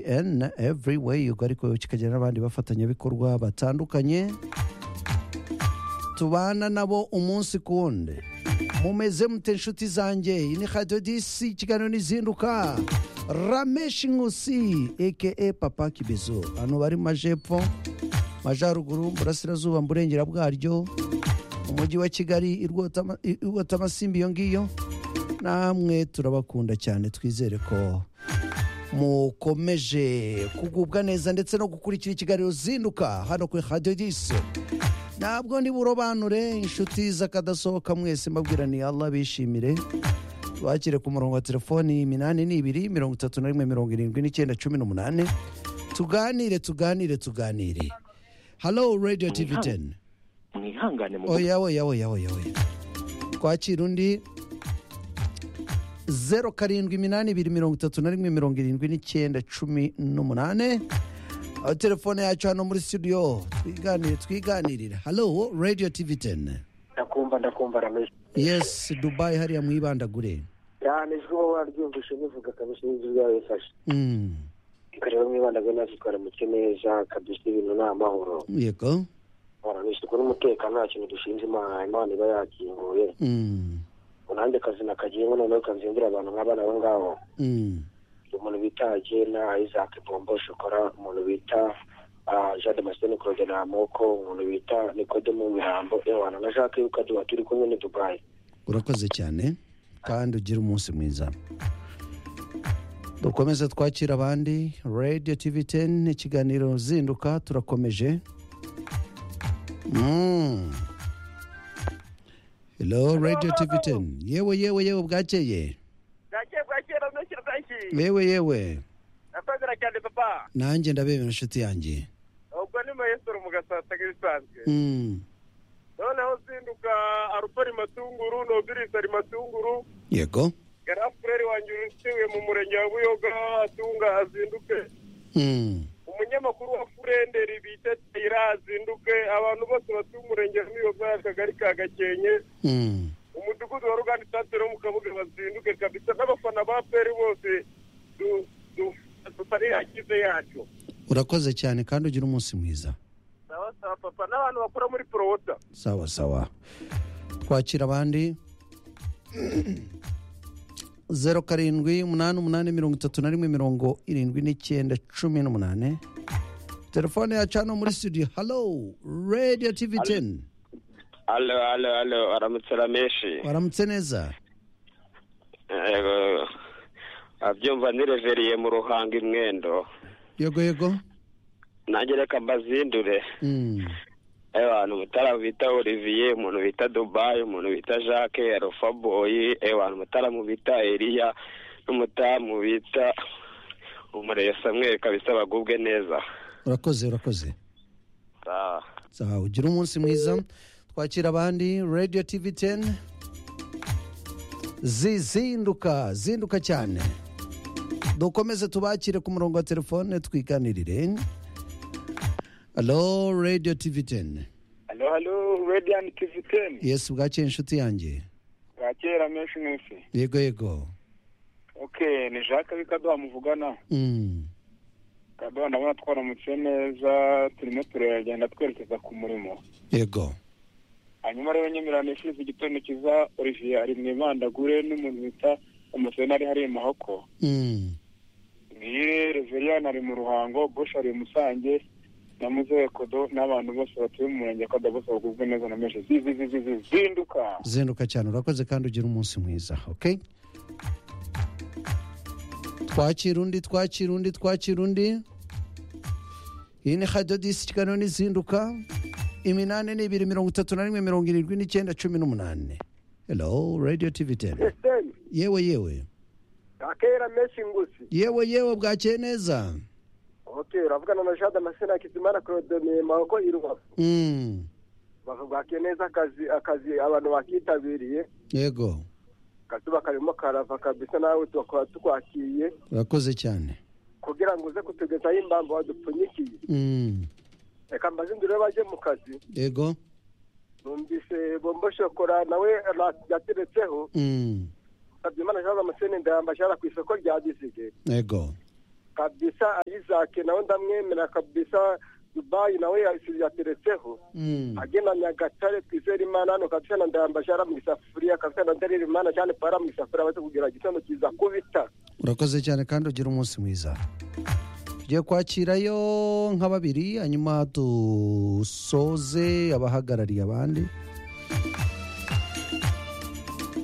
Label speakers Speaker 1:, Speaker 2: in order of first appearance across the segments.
Speaker 1: tn every way ubwo ariko kikagira n'abandi bafatanyabikorwa batandukanye tubana nabo umunsi ku wundi mumeze mute inshuti zanjye iyi ni radiyo disi ikiganiro n'izinduka rameshi nkusi eke papa kibizo abantu bari mu majepfo majyaruguru burasirazuba mu burengera bwaryo mu mujyi wa kigali i Rwotama- i- i rwotamasimbi iyo ngiyo namwe turabakunda cyane twizere ko mukomeje kugubwa neza ndetse no gukurikira ikiganiro zinduka hano kuri radiyo disi ntabwo ndi burobanure inshuti z'akadasohoka mwese mbabwira ni Allah bishimire bakire ku murongo wa telefoni iminani n'ibiri mirongo itatu na rimwe mirongo irindwi n'icyenda cumi n'umunani tuganire tuganire tuganire halo radiyo tivi teni
Speaker 2: mwihangane mu
Speaker 1: oya oya oya oya oya twakira undi zeru karindwi iminani ibiri mirongo itatu na rimwe mirongo irindwi n'icyenda cumi n'umunani aho telefone yacu hano muri studio twiganire twiganirira halo radio tv teni
Speaker 2: ndakumva ndakumva rameshi
Speaker 1: yes dubai hariya mwibandagure
Speaker 2: cyane ijwi uba waryumvise nivuga kabisa n'ijwi ryawe rifashe
Speaker 1: Mm,
Speaker 2: kareba mwibanda bwa natwe twaramutse neza kabisa ibintu ni amahoro
Speaker 1: yego
Speaker 2: rameshi dukora umutekano nta kintu dushinze imana imana iba yakinguye
Speaker 1: Mm,
Speaker 2: unande akazina kagiyeho noneho kazindura abantu nk'abana abo ngabo
Speaker 1: mm,
Speaker 2: umuntu bita agena isaac bombo shokora umuntu bita ah, jean damascene claude namoko umuntu bita nikodemo mirambo ewana na jacques yukaduha turi kumwe ni dubayi
Speaker 1: urakoze cyane kandi ugira umunsi mwiza dukomeze twakira abandi radio tv 10 ikiganiro zinduka turakomeje Mm. hello radio tv 10 yewe yewe yewe bwakeye
Speaker 3: bwakeye bwakeye rameshyira franki
Speaker 1: yewe yewe
Speaker 3: nakwemera cyane papa
Speaker 1: nanjye ndabemera inshuti yanjye
Speaker 3: ubwo ni mayesoro mu gasasa nk'ibisanzwe
Speaker 1: Mm.
Speaker 3: noneho zinduka arupari matunguru nobirisi ari matunguru
Speaker 1: yego
Speaker 3: garafureri wanjye utuye mu murenge wa buyoga atunga azinduke
Speaker 1: Mm.
Speaker 3: umunyamakuru wa furenderi bita tayira azinduke abantu bose batuye umurenge wa buyoga akagari ka gakenke
Speaker 1: Mm.
Speaker 3: umudugudu wa ruganda isanzwe no mu kabuga bazinduke kabisa n'abafana ba peri bose du- du- dufarira akize yacu
Speaker 1: urakoze cyane kandi ugira umunsi mwiza
Speaker 3: sawa sawa papa n'abantu bakora muri porowota
Speaker 1: sawa sawa twakira abandi zeru karindwi umunani umunani mirongo itatu na rimwe mirongo irindwi n'icyenda cumi n'umunani telefone yacu hano muri studio halo radio tv teni
Speaker 4: alo alo alo aramutse rameshi
Speaker 1: waramutse neza
Speaker 4: Yego. abyumva nireveriye mu ruhanga imwendo
Speaker 1: yego yego
Speaker 4: nanjye reka mbazindure
Speaker 1: Mm,
Speaker 4: abantu mutara bita olivier umuntu bita dubai umuntu bita jacques arufaboyi abantu mutara mu bita eliya n'umutamu bita umureye samweri kabisa bagubwe neza
Speaker 1: urakoze urakoze
Speaker 4: Sawa.
Speaker 1: sawa ugira umunsi mwiza twakira abandi radio tv teni zizinduka zinduka cyane dukomeze tubakire ku murongo wa telefone twiganirire alo radio tv teni
Speaker 5: Halo halo Radiant TV 10
Speaker 1: yesi bwakeye inshuti yanjye
Speaker 5: bwakera menshi mwese
Speaker 1: yego yego
Speaker 5: okay ni Jacques bikaduha muvugana
Speaker 1: Mm,
Speaker 5: kaduha ndabona twaramutse neza turimo turagenda twerekeza ku murimo
Speaker 1: yego
Speaker 5: hanyuma rero nyemerera nifuza igitondo kiza Olivier ari mu ibandagure n'umuntu bita umusenari hari i mahoko
Speaker 1: Mm,
Speaker 5: ngire Reverien ari mu ruhango Bosh ari i musange na Muzehe Kodo n'abantu bose batuye mu murenge kada bose bagubwe neza na menshi zizi zizi zizi zinduka
Speaker 1: zinduka cyane urakoze kandi ugira umunsi mwiza okay twakira undi twakira undi twakira undi iyi ni radiyo disi ikiganiro n'izinduka iminani ni ibiri mirongo itatu na rimwe mirongo irindwi n'icyenda cumi n'umunani hello radio tv teni
Speaker 3: eseni
Speaker 1: yewe yewe
Speaker 3: bwakeye rameshi ngusi
Speaker 1: yewe yewe bwakeye neza
Speaker 3: oke uravugana na jean damascene hakizimana claude ni maboko i rubavu
Speaker 1: Mm,
Speaker 3: rubavu bwakeye neza akazi akazi abantu bakitabiriye
Speaker 1: yego
Speaker 3: akazuba karimo karava kabisa nawe tukaba tukwakiye
Speaker 1: urakoze cyane
Speaker 3: kugira ngo uze kutugezaho imbamba wadupfunyikiye
Speaker 1: Mm,
Speaker 3: reka mbazindure bajye mu kazi
Speaker 1: yego
Speaker 3: numvise bombo shokora nawe ra- yateretseho
Speaker 1: Mm,
Speaker 3: sabyimana jean damascene ndayambashara ku isoko rya disige
Speaker 1: yego
Speaker 3: kabisa ayizake nawe ndamwemera kabisa dubayi nawe yateretseho
Speaker 1: Mm.
Speaker 3: agenda nyagatare twizere imana hano kabisa na ndayambashara mu isafuriya kabisa na ndarira imana cyane para mu isafuriya baze kugira igitondo kiza kubita
Speaker 1: urakoze cyane kandi ugira umunsi mwiza tugiye kwakirayo nka babiri hanyuma dusoze abahagarariye abandi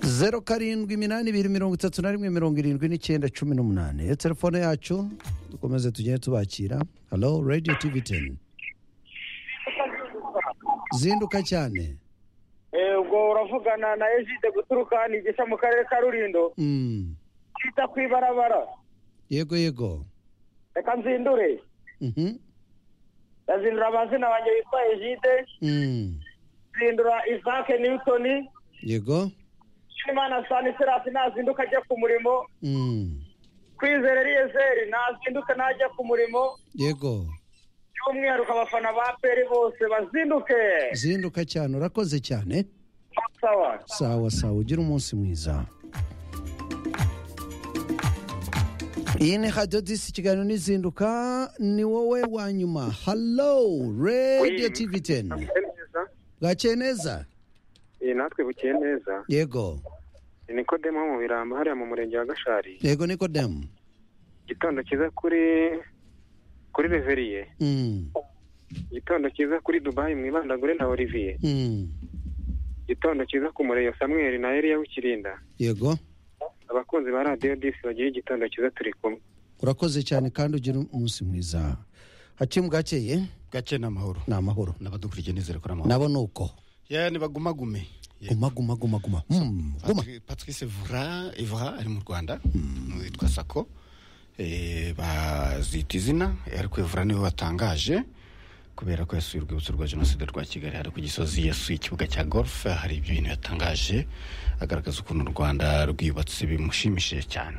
Speaker 1: zeru karindwi iminani ibiri mirongo itatu na rimwe mirongo irindwi n'icyenda cumi n'umunani iyo telefone yacu dukomeze tugende tubakira halo radiyo tivi teni zinduka cyane
Speaker 5: ubwo uravugana na ejide guturuka hano igisha mu karere ka rurindo
Speaker 1: Mm.
Speaker 5: kwita ku ibarabara
Speaker 1: yego yego
Speaker 5: reka nzindure
Speaker 1: Mhm.
Speaker 5: ndazindura amazina wanjye witwa ejide
Speaker 1: Mm.
Speaker 5: nzindura isake newutoni
Speaker 1: yego
Speaker 5: shimana sani serasi nazinduka ajya ku murimo
Speaker 1: Mm.
Speaker 5: kwizera eliyezeri nazinduka najya ku murimo
Speaker 1: yego
Speaker 5: by'umwihariko abafana ba peri bose bazinduke
Speaker 1: zinduka cyane urakoze cyane
Speaker 5: sawa
Speaker 1: sawa sawa ugira umunsi mwiza iyi ni radiyo disi ikiganiro n'izinduka ni wowe wa nyuma halo radiyo tivi teni bwakeye neza
Speaker 2: natwe bukeye neza
Speaker 1: yego
Speaker 2: ni kodemo mu birambo hariya mu murenge wa gashari
Speaker 1: yego nikodemu
Speaker 2: igitondo cyiza kuri kuri reveriye
Speaker 1: Mm.
Speaker 2: igitondo cyiza kuri dubayi mwibandagure na olivier
Speaker 1: Mm.
Speaker 2: igitondo cyiza ku mureyo samweri na eliya w'ikirinda
Speaker 1: yego
Speaker 2: abakunzi ba radiyo disi bagira igitondo cyiza turi kumwe
Speaker 1: urakoze cyane kandi ugira umunsi mwiza hacimu bwakeye
Speaker 6: gace n'amahoro
Speaker 1: ni amahoro
Speaker 6: n'abadukurikiye nizere ko ari amahoro
Speaker 1: nabo ni uko
Speaker 6: ya nibagumagume Yeah.
Speaker 1: guma guma guma guma Mm, guma
Speaker 6: Patri- patrice vura ivura ari mu rwanda witwa sako Eh, bazita izina eh, ariko ivura niwe batangaje kubera ko yasuye urwibutso rwa jenoside rwa kigali hari ku gisozi yasuye ikibuga cya golf hari ibyo bintu yatangaje agaragaza ukuntu u rwanda rwubatse bimushimishije cyane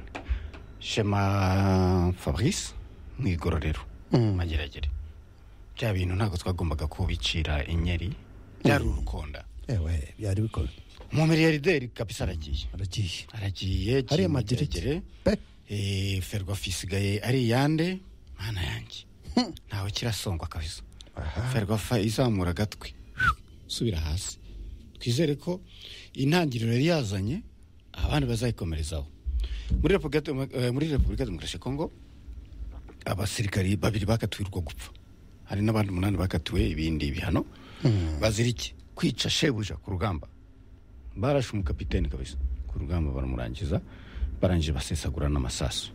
Speaker 6: shema fabrice mu igororero
Speaker 1: Mm.
Speaker 6: mageragere bya bintu ntabwo twagombaga kubicira inyeri byari urukonda
Speaker 1: ewe byari bikora
Speaker 6: mu miriyaride kabisa aragiye
Speaker 1: aragiye
Speaker 6: aragiye
Speaker 1: hariya
Speaker 6: Jimmy
Speaker 1: madirige
Speaker 6: Kirekire.
Speaker 1: pe
Speaker 6: Eh, ferwafa isigaye ari iyande mana yanjye ntawe kirasongwa kabisa ferwafa izamura agatwi subira hasi twizere ko intangiriro yari yazanye abandi bazayikomerezaho muri repubulika eh, muri repubulika demokarasi ya kongo abasirikari babiri bakatiwe urwo gupfa hari n'abandi umunani bakatiwe ibindi bihano bazira iki kwica shebuja ku rugamba barashe umukapiteni kabisa ku rugamba baramurangiza barangije basesagura n'amasasu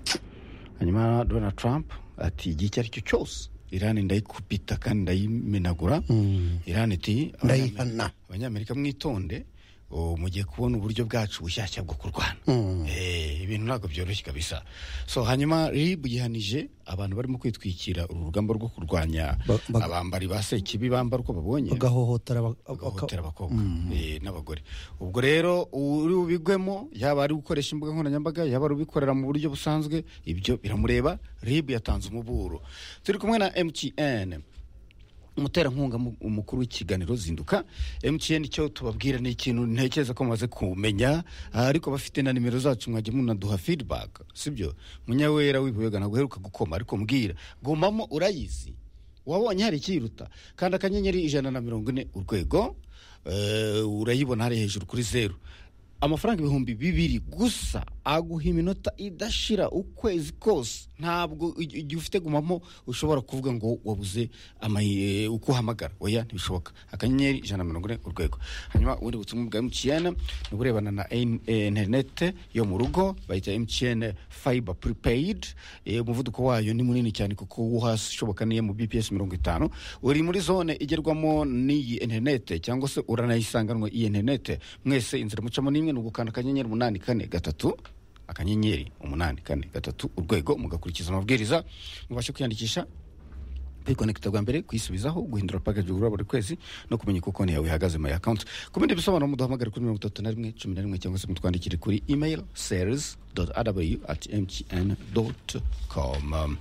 Speaker 6: hanyuma donald trump ati igihe icyo ari cyo cyose irani ndayikupita kandi ndayimenagura irani iti "Abanyamerika-
Speaker 1: Ndayihana."
Speaker 6: abanyamerika mwitonde o, mugiye kubona uburyo bwacu bushyashya bwo kurwana Eh, ibintu ntabwo byoroshye kabisa so hanyuma rib yihanije abantu barimo kwitwikira uru rugamba rwo kurwanya
Speaker 1: Ba- ba-
Speaker 6: abambari ba sekibi bambara uko babonye
Speaker 1: bagahohotera bak-
Speaker 6: bagahohotera
Speaker 1: baka-
Speaker 6: abakobwa eh, n'abagore ubwo rero uri bubigwemo yaba ari gukoresha imbuga nkoranyambaga yaba ari ubikorera mu buryo busanzwe ibyo biramureba rib yatanze umuburo turi kumwe na mtn umuterankunga mu- umukuru w'ikiganiro zinduka mtn icyo tubabwira ni ikintu ntekereza ko mumaze kumenya ah, ariko bafite na nimero zacu mwajya munaduha feedback sibyo munyawera w'ibuyoga ntabwo uheruka gukoma ariko mbwira gumamo urayizi wabonye hari ikiyiruta kandi akanyenyeri ijana na mirongo ine urwego eh, urayibona hari hejuru kuri zeru amafaranga ibihumbi bibiri gusa aguha iminota idashira ukwezi kose ntabwo ig- igihe ufite gumamo ushobora kuvuga ngo wabuze amahi- eh, uko uhamagara oya ntibishoboka akanyenyeri ijana na mirongo ine urwego hanyuma ubundi butumwa bwa mtn ni uburebana na in- eh, interinete yo mu rugo bayita mtn fiber prepaid Eh, umuvuduko wayo ni munini cyane kuko uwo hasi ushoboka niyo mu bps mirongo itanu uri muri zone igerwamo n'iyi interinete cyangwa se uranayisanganwa iyi interinete mwese inzira mucamo n'imwe ni ugukanda akanyenyeri umunani kane gatatu akanyenyeri umunani kane gatatu urwego mugakurikiza amabwiriza mubashe kwiyandikisha kwikonekita bwa mbere kwisubizaho guhindura package ugura buri kwezi no kumenya uko konti yawe ihagaze my account ku bindi bisobanuro muduhamagare kuri mirongo itatu na rimwe cumi na rimwe cyangwa se mutwandikire kuri email sales mtn.com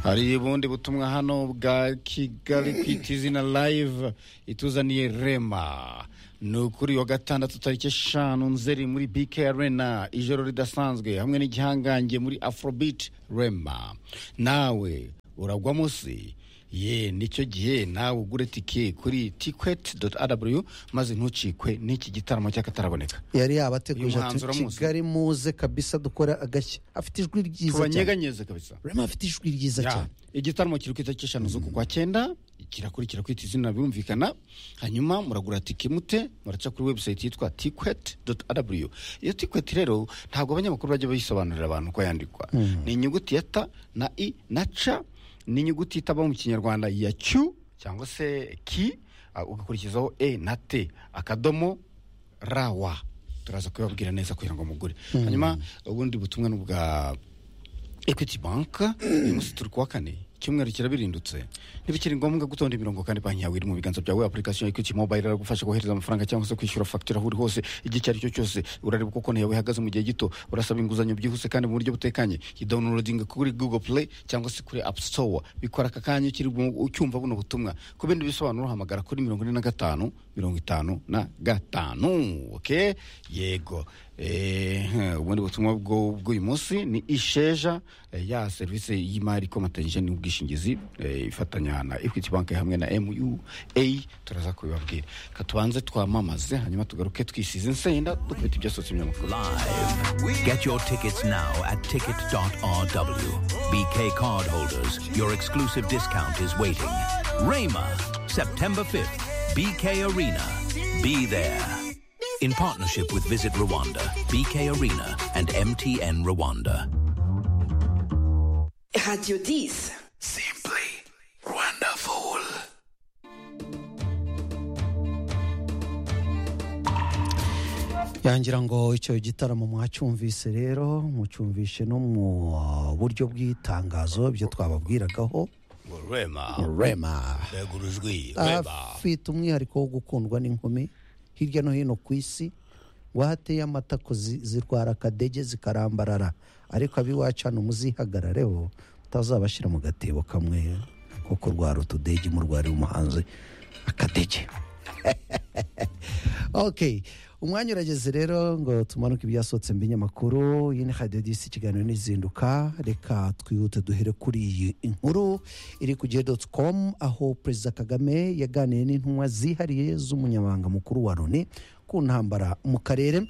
Speaker 6: hari ubundi butumwa hano bwa kigali kwita izina live ituzaniye rema ni ukuri wa gatandatu tariki eshanu nzeri muri bk arena ijoro ridasanzwe hamwe n'igihangange muri afrobeat rema nawe uragwa munsi ye nicyo gihe nawe ugure tike kuri tikweti doti arabu maze ntucikwe n'iki gitaramo cy'akataraboneka
Speaker 1: yari yabateguje
Speaker 6: Uyu
Speaker 1: ati
Speaker 6: muhanzi uramuzi?
Speaker 1: kigali muze kabisa dukora agashya afite ijwi ryiza cyane
Speaker 6: tubanyeganyeze kabisa
Speaker 1: rema afite ijwi ryiza
Speaker 6: Ya,
Speaker 1: cyane
Speaker 6: igitaramo kiri ku itariki eshanu z'ukwa cyenda kirakurikira kwita izina birumvikana hanyuma muragura tike mute muraca kuri website yitwa tikwet rw iyo tikwet rero ntabwo abanyamakuru bajya bayisobanurira abantu ko yandikwa ni inyuguti ya ta na i na ca ni inyuguti itaba mu kinyarwanda ya q cyangwa se ki ah, ugakurikizaho e na t akadomo rawa turaza kubibabwira neza kugira ngo mugure hanyuma ubundi butumwa ni ubwa equity bank uyu munsi turi kuwa kane icyumweru kirabirindutse ntibikiri ngombwa gutonda imirongo kandi banki yawe iri mu biganza byawe application ya equity mobile iragufasha kohereza amafaranga cyangwa se kwishyura fagitire aho uri hose igihe icyo ari cyo cyose urareba uko konti yawe ihagaze mu gihe gito urasaba inguzanyo byihuse kandi mu buryo butekanye idawunirodinga kuri google play cyangwa se kuri app store bikora aka kanya ukiri mu- ucyumva buno butumwa ku bindi bisobanuro hamagara kuri mirongo ine na gatanu mirongo itanu na gatanu okay yego Eh, hmm, ubundi butumwa bwo- bw'uyu munsi ni isheja eh, ya serivisi y'imari ikomatanyije n'ubwishingizi eh, ifatanya na equity bank hamwe na mua turaza kubibabwira katubanze twamamaze hanyuma tugaruke twisize insenda dukubita ibyasotse ibinyamakuru
Speaker 7: Live. Get your tickets now at ticket.rw. BK card holders, your exclusive discount is waiting. Rama, September 5th, BK Arena. Be there. In partnership with Visit Rwanda, BK Arena, and MTN Rwanda.
Speaker 8: Radio 10.
Speaker 7: Simply wonderful.
Speaker 1: yangira ngo icyo gitaramo mwacyumvise rero mucyumvishe no mu uh, buryo bw'itangazo ibyo twababwiragaho
Speaker 7: Rema.
Speaker 1: rema
Speaker 7: Begurujwi.
Speaker 1: afite umwihariko wo gukundwa n'inkumi hirya no hino ku isi ngo aho ateye amata ko zi- zirwara akadege zikarambarara ariko ab'iwacu hano muzihagarareho mutazabashyira mu gatebo kamwe ko kurwara utudege murwarira umuhanzi akadege ok umwanya urageze rero ngo tumanuke ibyasohotse mu binyamakuru iyi ni radiyo disi ikiganiro n'izinduka reka twihute duhere kuri iyi inkuru iri ku gihe doti komu aho perezida kagame yaganiye n'intumwa zihariye z'umunyamabanga mukuru wa loni ku ntambara mu karere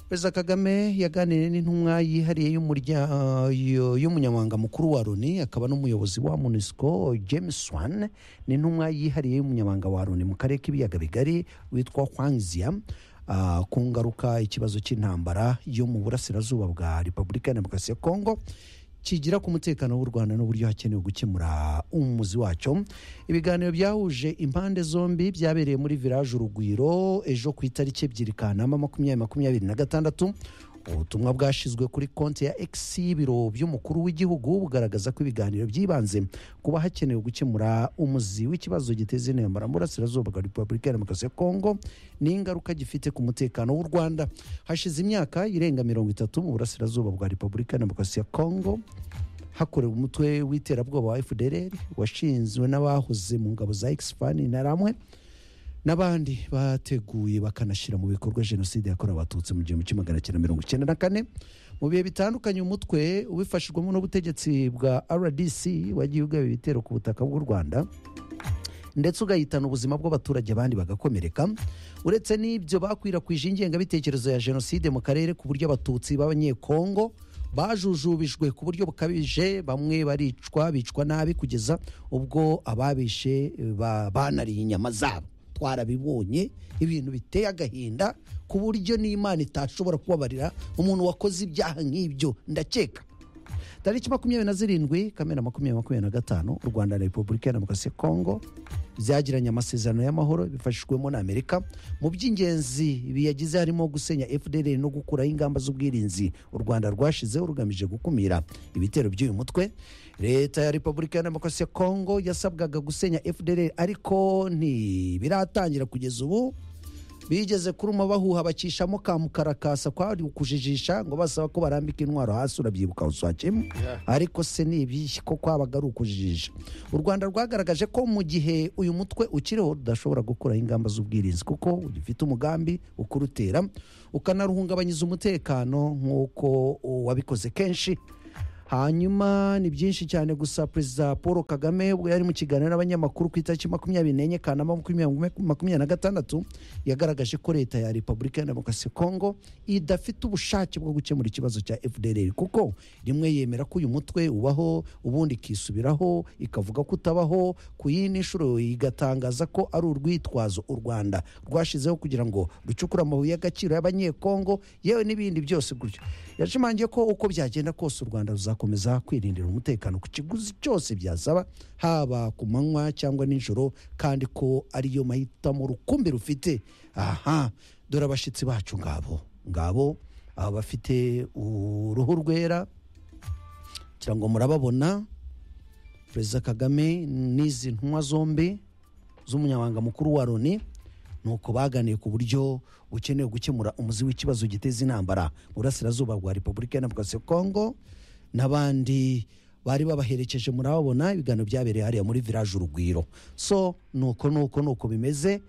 Speaker 1: perezida kagame yaganiriye n'intumwa yihariye y'umurya- yo- y'umunyamabanga mukuru wa loni akaba n'umuyobozi wa munisiko james wan n'intumwa yihariye y'umunyamabanga wa loni mu karere k'ibiyaga bigari witwa hwangzia ah, ku ngaruka ikibazo cy'intambara yo mu burasirazuba bwa repubulika ya demokarasi ya kongo kigira ku mutekano w'u rwanda n'uburyo hakenewe gukemura umuzi wacyo ibiganiro byahuje impande zombi byabereye muri village urugwiro ejo ku itariki ebyiri kanama makumyabiri makumyabiri na gatandatu ubutumwa bwashyizwe kuri konti ya x y'ibiro by'umukuru w'igihugu bugaragaza ko ibiganiro byibanze kuba hakenewe gukemura umuzi w'ikibazo giteza intambara mu burasirazuba bwa repubulika ya demokarasi ya kongo n'ingaruka gifite ku mutekano w'u rwanda hashize imyaka irenga mirongo itatu mu burasirazuba bwa repubulika ya demokarasi ya kongo hakorewe umutwe w'iterabwoba wa fdr washinzwe n'abahoze mu ngabo za exfani na ramwe n'abandi bateguye bakanashyira mu bikorwa jenoside yakorewe abatutsi mu gihumbi kimwe magana cyenda mirongo icyenda na kane mu bihe bitandukanye umutwe ubifashijwemo n'ubutegetsi bwa rdc wagiye ugaba ibitero ku butaka bw'u rwanda ndetse ugahitana ubuzima bw'abaturage abandi bagakomereka uretse n'ibyo bakwirakwije ingengabitekerezo ya jenoside mu karere ku buryo abatutsi b'abanyekongo bajujubijwe ku buryo bukabije bamwe baricwa bicwa nabi kugeza ubwo ababishe eh, ba- banariye inyama zabo twarabibonye ibintu biteye agahinda ku buryo n'imana itashobora kubabarira umuntu wakoze ibyaha nk'ibyo ndakeka tariki makumyabiri na zirindwi kamena makumyabiri makumyabiri na gatanu u rwanda na repubulika ya demokarasi ya kongo byagiranye amasezerano y'amahoro bifashijwemo na amerika mu by'ingenzi biyagize harimo gusenya fdr no gukuraho ingamba z'ubwirinzi u rwanda rwashizeho rugamije gukumira ibitero by'uyu mutwe leta ya repubulika ya demokarasi ya kongo yasabwaga gusenya fdr ariko ntibiratangira kugeza ubu bigeze kuruma bahuha bakishamo ka mukarakasa kwari ukujijisha ngo basaba ko barambika intwaro hasi urabyibuka usakemo ariko se ni ibiki ko kwabaga ari ukujijisha u rwanda rwagaragaje ko mu gihe uyu mutwe ukiriho rudashobora gukuraho ingamba z'ubwirinzi kuko ugifite umugambi ukurutera ukanaruhungabanyiza umutekano nk'uko wabikoze kenshi hanyuma ni byinshi cyane gusa perezida paul kagame ubwo yari mu kiganiro n'abanyamakuru ku itariki makumyabiri n'enye kanama makumyabiri makumyabiri na gatandatu yagaragaje ko leta ya repubulika ya demokarasi ya kongo idafite ubushake bwo gukemura ikibazo cya fdr kuko rimwe yemera ko uyu mutwe ubaho ubundi ikisubiraho ikavuga ko utabaho ku yindi nshuro igatangaza ko ari urwitwazo u rwanda rwashyizeho kugira ngo rucukure amabuye y'agaciro y'abanyekongo yewe n'ibindi byose gutyo yashimangiye ko uko byagenda kose u rwanda ruzakomeza kwirindira umutekano ku kiguzi cyose byasaba haba ku manywa cyangwa nijoro kandi ko ariyo mahitamo rukumbi rufite aha dore abashyitsi bacu ngabo ngabo aba bafite uruhu rwera kugira ngo murababona perezida kagame n'izi ntumwa zombi z'umunyamabanga mukuru wa loni ni uko baganiye ku buryo bukenewe gukemura umuzi w'ikibazo giteza intambara mu burasirazuba bwa repubulika ya demokarasi ya kongo n'abandi bari babaherekeje murababona ibiganiro byabereye hariya muri village urugwiro so nuko nuko nuko bimeze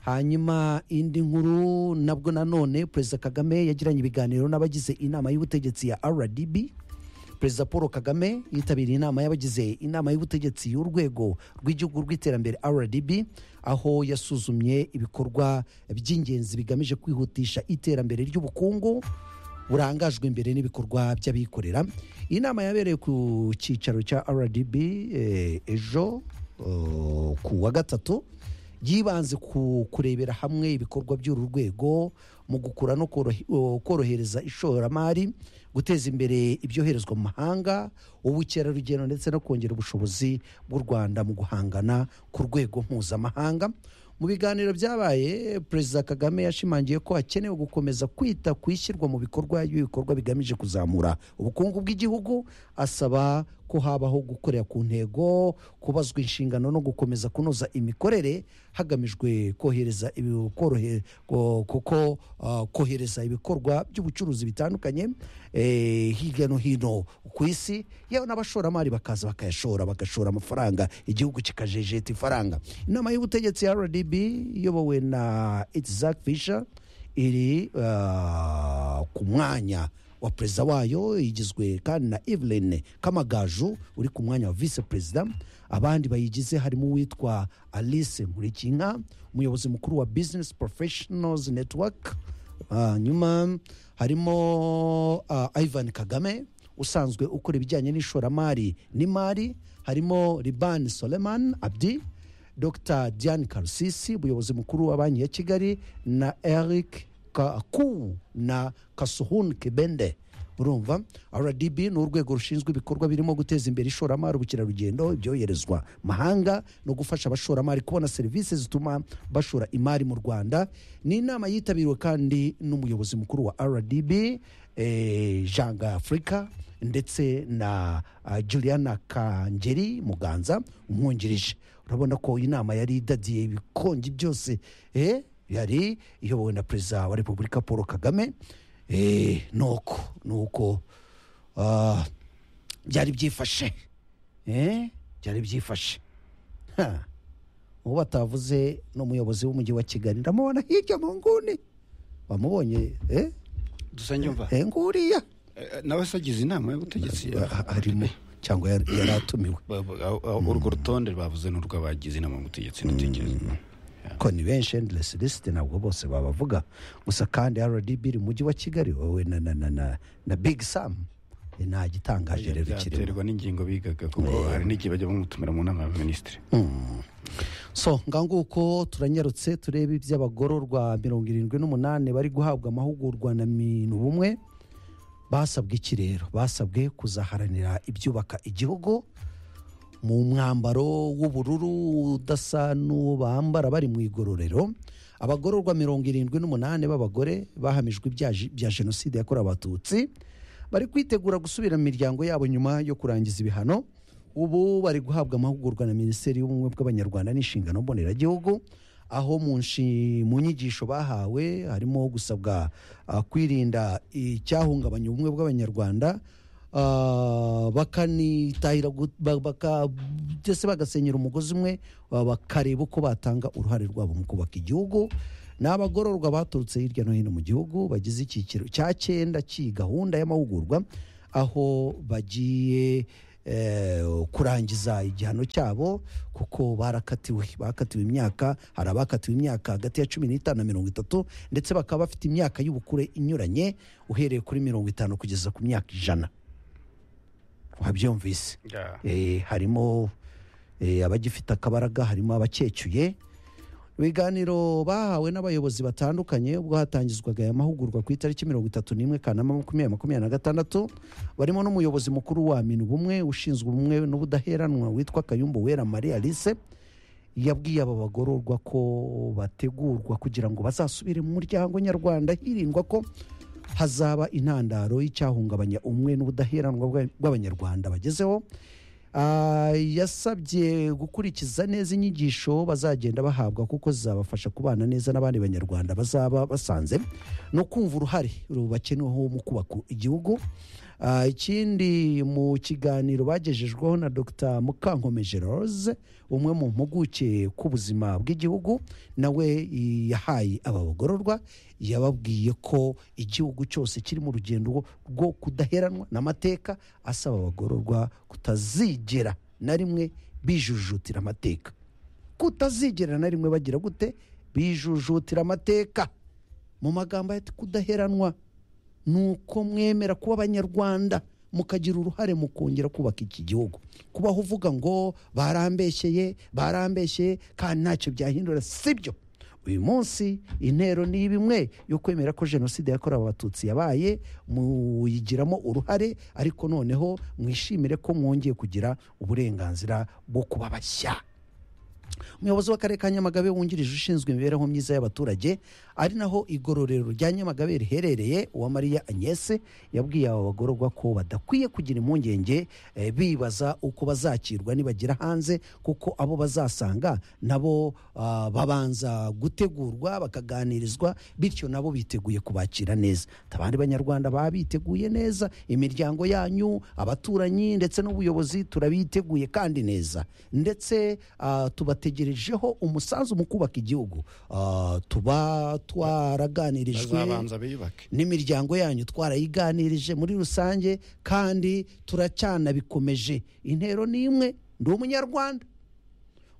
Speaker 1: hanyuma indi nkuru nabwo nanone perezida kagame yagiranye ibiganiro n'abagize inama y'ubutegetsi ya rdb perezida paul kagame yitabiriye inama y'abagize inama y'ubutegetsi y'urwego rw'igihugu rw'iterambere rdb aho yasuzumye ibikorwa by'ingenzi bigamije kwihutisha iterambere ry'ubukungu burangajwe imbere n'ibikorwa by'abikorera iyi nama yabereye ku cyicaro cya rdb eh, ejo eh, ku wa gatatu yibanze ku kurebera hamwe ibikorwa by'uru rwego mu gukura no korohe- o, korohereza ishoramari guteza imbere ibyoherezwa mu mahanga ubukerarugendo ndetse no kongera ubushobozi bw'u rwanda mu guhangana ku rwego mpuzamahanga mu biganiro byabaye perezida kagame yashimangiye ko hakenewe gukomeza kwita ku ishyirwa mu bikorwa y'ibikorwa bigamije kuzamura ubukungu bw'igihugu asaba ko habaho gukorera ku ntego kubazwa inshingano no gukomeza kunoza imikorere hagamijwe kohereza ibi- korohe- ko- kuko ah, kohereza ibikorwa by'ubucuruzi bitandukanye eh, hirya no hino ku isi yewe n'abashoramari bakaza bakayashora bagashora amafaranga igihugu kikajejeta ifaranga inama y'ubutegetsi ya rdb iyobowe na itzak fisher iri ah, ku mwanya wa perezida wayo igizwe kandi na evelyn kamagaju uri ku mwanya wa vice perezida abandi bayigize harimo uwitwa alice nkurikinka umuyobozi mukuru wa business professionals network hanyuma harimo ah, ivan kagame usanzwe ukora ibijyanye n'ishoramari n'imari harimo liban soleman abdi dr diane karusisi umuyobozi mukuru wa banki ya kigali na eric kaku na kasuhun kebende urumva rdb ni urwego rushinzwe ibikorwa birimo guteza imbere ishoramari ubukerarugendo ibyoherezwa mahanga no gufasha abashoramari kubona serivisi zituma bashora imari mu rwanda ni inama yitabiriwe kandi n'umuyobozi mukuru wa rdb eh, jean afurika ndetse na ah, juliana kangeri muganza umwungirije urabona ko iyi nama yari idadiye ibikongi byose eh, yari iyobowe na perezida wa repubulika paul kagame eh, nuko nuko ah, byari byifashe eh, byari byifashe Ha. uwo batavuze n'umuyobozi w'umujyi wa kigali ndamubona hirya mu nguni wamubonye eh?
Speaker 6: dusange umva
Speaker 1: eh, nguriya
Speaker 6: Eh, nawe se agize inama y'ubutegetsi
Speaker 1: Ah, arimo cyangwa yari yari atumiwe
Speaker 6: Ba- ba- aho- aho urwo rutonde bavuze ni urw'abagize inama y'ubutegetsi ndatekereza
Speaker 1: ko ni benshi endless list ntabwo bose babavuga gusa kandi rdb iri mu mujyi wa kigali wowe na, na, na, na, na big sam eh, nta gitangaje rero kirimo
Speaker 6: byaterwa n'ingingo bigaga kuko hari n'igihe bajya bamutumira mu nama y'abaminisitiri
Speaker 1: so nganguko turanyarutse turebe iby'abagororwa mirongo irindwi n'umunani bari guhabwa amahugurwa na minubumwe basabwe iki rero basabwe kuzaharanira ibyubaka igihugu mu mwambaro w'ubururu udasa n'uwo bambara bari mu igororero abagororwa mirongo irindwi n'umunani b'abagore bahamijwe ibyaha bya jenoside yakorewe abatutsi bari kwitegura gusubira mu miryango yabo nyuma yo kurangiza ibihano ubu bari guhabwa amahugurwa na minisiteri y'ubumwe bw'abanyarwanda n'inshingano mboneragihugu aho mu nshi- mu nyigisho bahawe harimo gusabwa ah, kwirinda icyahungabanya ubumwe bw'abanyarwanda Ah, bakanitahira gu- ba- baka- ndetse bagasenyera umugozi umwe ah, bakareba uko batanga uruhare rwabo mu kubaka igihugu ni abagororwa baturutse hirya no hino mu gihugu bagize icyiciro cya cyenda cy'iyi gahunda y'amahugurwa aho bagiye eh, kurangiza igihano cyabo kuko barakatiwe bakatiwe imyaka hari abakatiwe imyaka hagati ya cumi n'itanu na mirongo itatu ndetse bakaba bafite imyaka y'ubukure inyuranye uhereye kuri mirongo itanu kugeza ku myaka ijana wabyumvise
Speaker 6: Yeah.
Speaker 1: Eh, harimo eh, abagifite akabaraga harimo abakecuye ibiganiro bahawe n'abayobozi batandukanye ubwo hatangizwaga aya mahugurwa ku itariki mirongo itatu n'imwe kanama makumyabiri makumyabiri na gatandatu barimo n'umuyobozi mukuru wa minu bumwe ushinzwe ubumwe n'ubudaheranwa witwa kayumbu wera marie alice yabwiye aba bagororwa ko bategurwa kugira ngo bazasubire mu muryango nyarwanda hirindwa ko hazaba intandaro y'icyahungabanya umwe n'ubudaheranwa bwa- bw'abanyarwanda bagezeho Ah, yasabye gukurikiza neza inyigisho bazagenda bahabwa kuko zizabafasha kubana neza n'abandi banyarwanda bazaba basanze no kumva uruhare rubakeneweho mu kubaka igihugu Ah, ikindi mu kiganiro bagejejweho na dr mukankomeje rose umwe mu mpuguke k'ubuzima bw'igihugu nawe yahaye aba bagororwa yababwiye ko igihugu cyose kiri mu rugendo rwo kudaheranwa n'amateka asaba abagororwa kutazigera na rimwe bijujutira amateka kutazigera na rimwe bagira gute bijujutira amateka mu magambo ati kudaheranwa ni uko mwemera kuba abanyarwanda mukagira uruhare mu kongera kubaka iki gihugu kubaho uvuga ngo barambeshyeye barambeshyeye kandi ntacyo byahindura sibyo uyu munsi intero ni imwe yo kwemera ko jenoside yakorewe abatutsi yabaye muyigiramo uruhare ariko noneho mwishimire ko mwongeye kugira uburenganzira bwo kuba bashya umuyobozi w'akarere ka nyamagabe wungirije ushinzwe imibereho myiza y'abaturage ari naho igororero rya nyamagabe riherereye uwa mariya agnese yabwiye aba bagororwa ko badakwiye kugira impungenge eh, bibaza uko bazakirwa nibagera hanze kuko abo bazasanga nabo ah, babanza gutegurwa bakaganirizwa bityo nabo biteguye kubakira neza abandi banyarwanda baba biteguye neza imiryango yanyu abaturanyi ndetse n'ubuyobozi turabiteguye kandi neza ndetse ah, tubategerejeho umusanzu mu kubaka igihugu Ah, tuba twaraganirijwe
Speaker 6: bazabanza biyubake
Speaker 1: n'imiryango yanyu twarayiganirije muri rusange kandi turacyanabikomeje intero ni imwe ndi umunyarwanda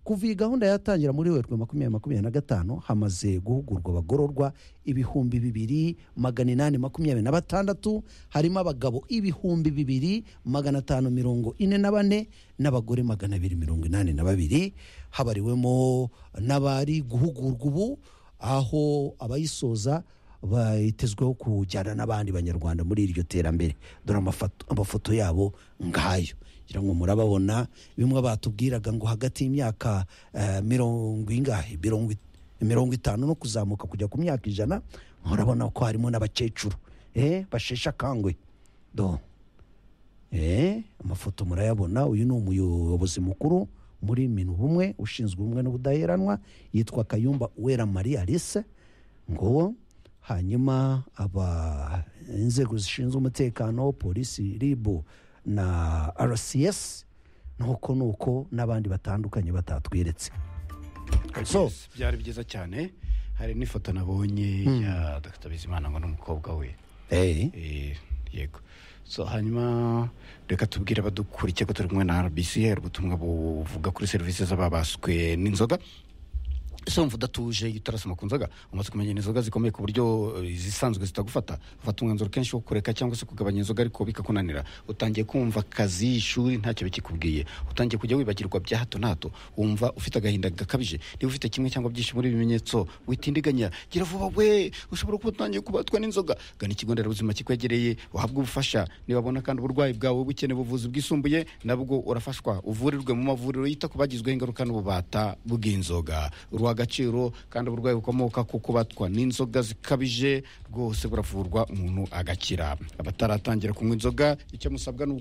Speaker 1: kuva iyi gahunda yatangira muri werurwe makumyabiri makumyabiri na gatanu hamaze guhugurwa abagororwa ibihumbi bibiri magana inani makumyabiri na batandatu harimo abagabo ibihumbi bibiri magana atanu mirongo ine na bane n'abagore magana abiri mirongo inani na babiri habariwemo n'abari guhugurwa ubu aho abayisoza batezweho kujyana n'abandi banyarwanda muri iryo terambere dore amafato- amafoto yabo ngayo ngira ngo murababona bimwe batubwiraga ngo hagati y'imyaka eh, mirongo ingahe mirongo it- mirongo itanu no kuzamuka kujya ku myaka ijana murabona ko harimo n'abakecuru eh, basheshe akangwe do Eh, amafoto murayabona uyu ni umuyobozi mukuru muri minu bumwe ushinzwe ubumwe n'ubudaheranwa yitwa kayumba uwera marie alice ngo hanyuma aba inzego zishinzwe umutekano polisi ribu na rcs nuko nuko n'abandi batandukanye batatweretse So-
Speaker 6: byari byiza cyane hari n'ifoto nabonye ya dr bizimana ngo n'umukobwa we
Speaker 1: hey.
Speaker 6: Eh, yego so hanyuma reka tubwire abadukurikiye ko turi kumwe na rbc hari ubutumwa buvuga kuri serivisi z'ababaswe n'inzoga ese wumva udatuje iyo utarasoma ku nzoga umaze kumenya inzoga zikomeye ku buryo eh, izisanzwe zitagufata ufata umwanzuro kenshi wo kureka cyangwa se kugabanya inzoga ariko bikakunanira utangiye kumva akazi ishuri ntacyo bikikubwiye utangiye kujya wibagirwa bya hato na hato wumva ufite agahinda gakabije niba ufite kimwe cyangwa byinshi muri ibi bimenyetso witindiganya gira vuba we ushobora kuba utangiye kubatwa n'inzoga gana ikigo nderabuzima kikwegereye uhabwe ubufasha nibabona kandi uburwayi bwawe bukeneye ubuvuzi bwisumbuye nabwo urafashwa uvurirwe mu mavuriro yita ku bagizweho ingaruka n'ububata bw'inzoga ruha agaciro kandi uburwayi bukomoka ku kubatwa n'inzoga zikabije rwose buravurwa umuntu agakira abataratangira kunywa inzoga icyo musabwa ni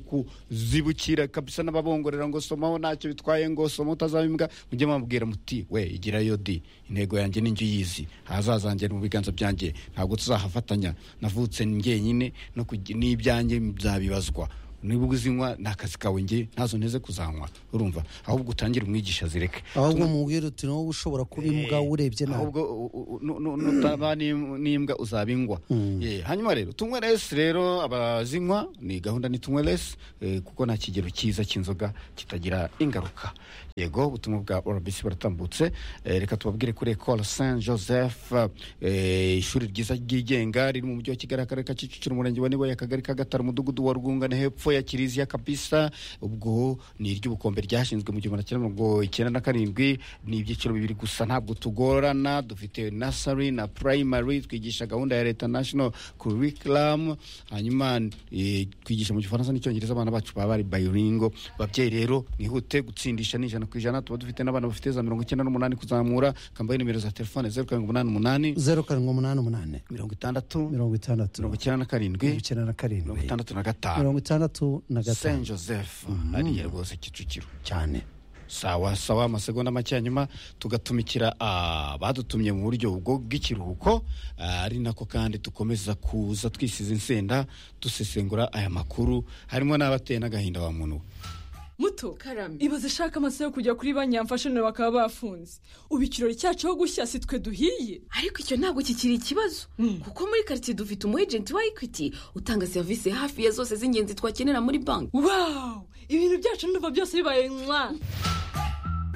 Speaker 6: ukuzibukira kabisa n'ababongorera ngo somaho ntacyo bitwaye ngo soma utazaba imbwa mujye mubabwira muti we igirayo di intego yanjye ni njye uyizi ahazazanjye ni mu biganza byanjye ntabwo tuzahafatanya navutse njyenyine no kugi- n'ibyanjye byabibazwa niba uzinywa ni akazi kawe nge ntazo nteze kuzanywa urumva ahubwo utangire umwigisha zireke
Speaker 1: ahubwo mubwira uti nawe ushobora kuba imbwa urebye nawe
Speaker 6: ahubwo u- u- nu- nu- nutaba n'im- n'imbwa uzaba ingwa Eh, hanyuma rero tunywe resi rero abazinywa ni gahunda ni tunywe resi eh, kuko nta kigero cyiza cy'inzoga kitagira ingaruka yego ubutumwa bwa rbc buratambutse Eh, reka tubabwire kuri ecole saint joseph eh, ishuri ryiza ryigenga riri mu mujyi wa kigali akarere ka kicukiro umurenge wa niboye akagari ka gatanu umudugudu wa rwungane hepfo ya kiliziya kabisa ubwo ni iry'ubukombe ryashinzwe mu gihumbi magana cyenda mirongo icyenda na karindwi ni ibyiciro bibiri gusa ntabwo tugorana dufite nasari na primary twigisha gahunda ya leta national curriculum hanyuma eh, twigisha mu gifaransa n'icyongereza abana bacu baba bari bilingo babyeyi rero mwihute gutsindisha ni ijana ku ijana tuba dufite n'abana bafite za mirongo icyenda n'umunani kuzamura kambaye nimero za telefone zeru karindwi umunani umunani
Speaker 1: zeru karindwi umunani umunani
Speaker 6: mirongo itandatu
Speaker 1: mirongo itandatu
Speaker 6: mirongo icyenda na karindwi
Speaker 1: mirongo icyenda na
Speaker 6: mirongo
Speaker 1: karindwi
Speaker 6: itandatu na gatanu
Speaker 1: mirongo itandatu na
Speaker 6: saint
Speaker 1: gatanu
Speaker 6: joseph hariya rwose kicukiro
Speaker 1: cyane
Speaker 6: sawa sawa amasegonda make hanyuma tugatumikira ah, abadutumye mu buryo bwo bw'ikiruhuko ah, ari nako kandi dukomeza kuza twisize insenda dusesengura aya makuru harimo n'abateye n'agahinda wa muntu we.
Speaker 8: muto karame ibaze ashaka amasaha yo kujya kuri banki yamfasha nawe bakaba bafunze ubu ikirori cyacu aho gushya si twe duhiye
Speaker 9: ariko icyo ntabwo kikiri ikibazo kuko muri karitsiye dufite umu ejenti wa ekwiti utanga serivisi hafi ya zose z'ingenzi twakenera muri banki
Speaker 8: wawu ibintu byacu ndumva byose bibaye mwa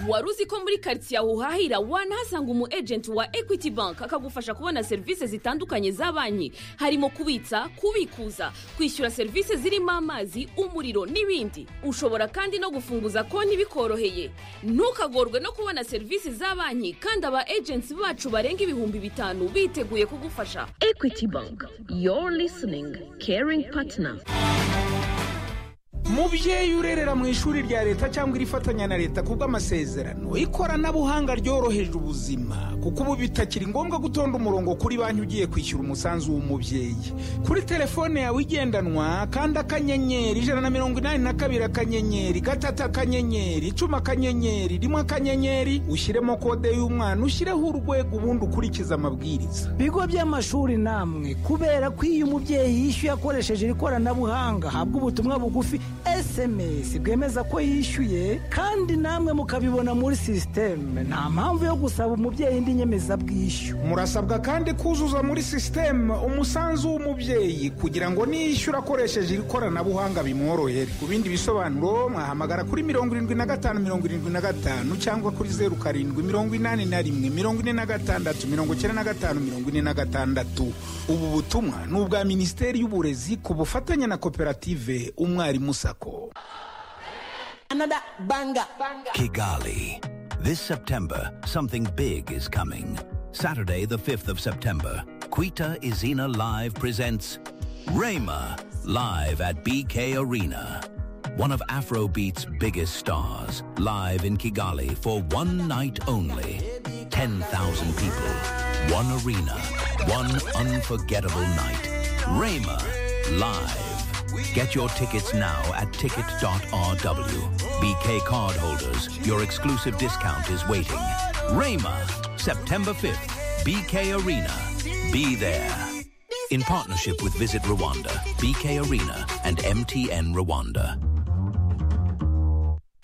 Speaker 9: wari uzi ko muri karitsiye aho uhahira wanahasanga umu ejenti wa ekwiti banki akagufasha kubona serivisi zitandukanye za banki harimo kubitsa kubikuza kwishyura serivisi zirimo amazi umuriro n'ibindi ushobora kandi no gufunguza konti bikoroheye ntukagorwe no kubona serivisi za banki kandi aba ejenti bacu barenga ibihumbi bitanu biteguye kugufasha ekwiti banki yoru lisiningi keringi patina
Speaker 10: mubyeyi urerera mu ishuri rya leta cyangwa irifatanya na leta kubw'amasezerano ikoranabuhanga ryoroheje ubuzima kuko ubu bitakiri ngombwa gutonda umurongo kuri banki ugiye kwishyura umusanzu w'umubyeyi kuri telefone yawe igendanwa kanda akanyenyeri ijana na mirongo inani na kabiri akanyenyeri gatatu akanyenyeri icumi akanyenyeri rimwe akanyenyeri ushyiremo kode y'umwana ushyireho urwego ubundi ukurikize amabwiriza
Speaker 11: bigo by'amashuri namwe kubera ko iyo umubyeyi yishyuye akoresheje iri koranabuhanga habwa ubutumwa bugufi sms bwemeza ko yishyuye kandi namwe mukabibona muri sisiteme nta mpamvu yo gusaba umubyeyi indi nyemezabwishyu
Speaker 10: murasabwa kandi kuzuza muri sisiteme umusanzu w'umubyeyi kugira ngo niyishyura akoresheje iri koranabuhanga bimworohere ku bindi bisobanuro mwahamagara kuri mirongo irindwi na gatanu mirongo irindwi na gatanu cyangwa kuri zeru karindwi mirongo inani na rimwe mirongo ine na gatandatu mirongo icyenda na gatanu mirongo ine na gatandatu ubu butumwa ni ubwa minisiteri y'uburezi ku bufatanye na koperative umwarimu sako
Speaker 7: Kigali. This September, something big is coming. Saturday, the 5th of September, Quita Izina Live presents Rayma live at BK Arena. One of Afrobeat's biggest stars, live in Kigali for one night only. 10,000 people, one arena, one unforgettable night. Rayma live. Get your tickets now at ticket.rw. BK card holders, your exclusive discount is waiting. Rayma, September 5th, BK Arena. Be there. In partnership with Visit Rwanda, BK Arena, and MTN Rwanda.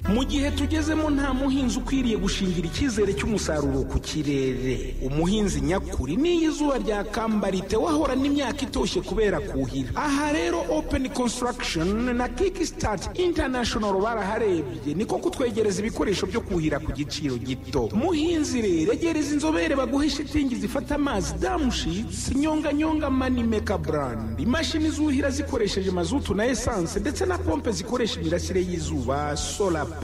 Speaker 10: mu gihe tugezemo nta muhinzi ukwiriye gushingira icyizere cy'umusaruro ku kirere umuhinzi nyakuri n'iyo izuba ryakamba wahora n'imyaka itoshye kubera kuhira aha rero open construction na kickstart international baraharebye niko kutwegereza ibikoresho byo kuhira ku giciro gito muhinzi rero egereza inzobere baguhe shitingi zifata amazi damushitsi nyonganyonga manimeka brand imashini zuhira zikoresheje mazutu na esanse ndetse na pompe zikoresha imirasire y'izuba solar pump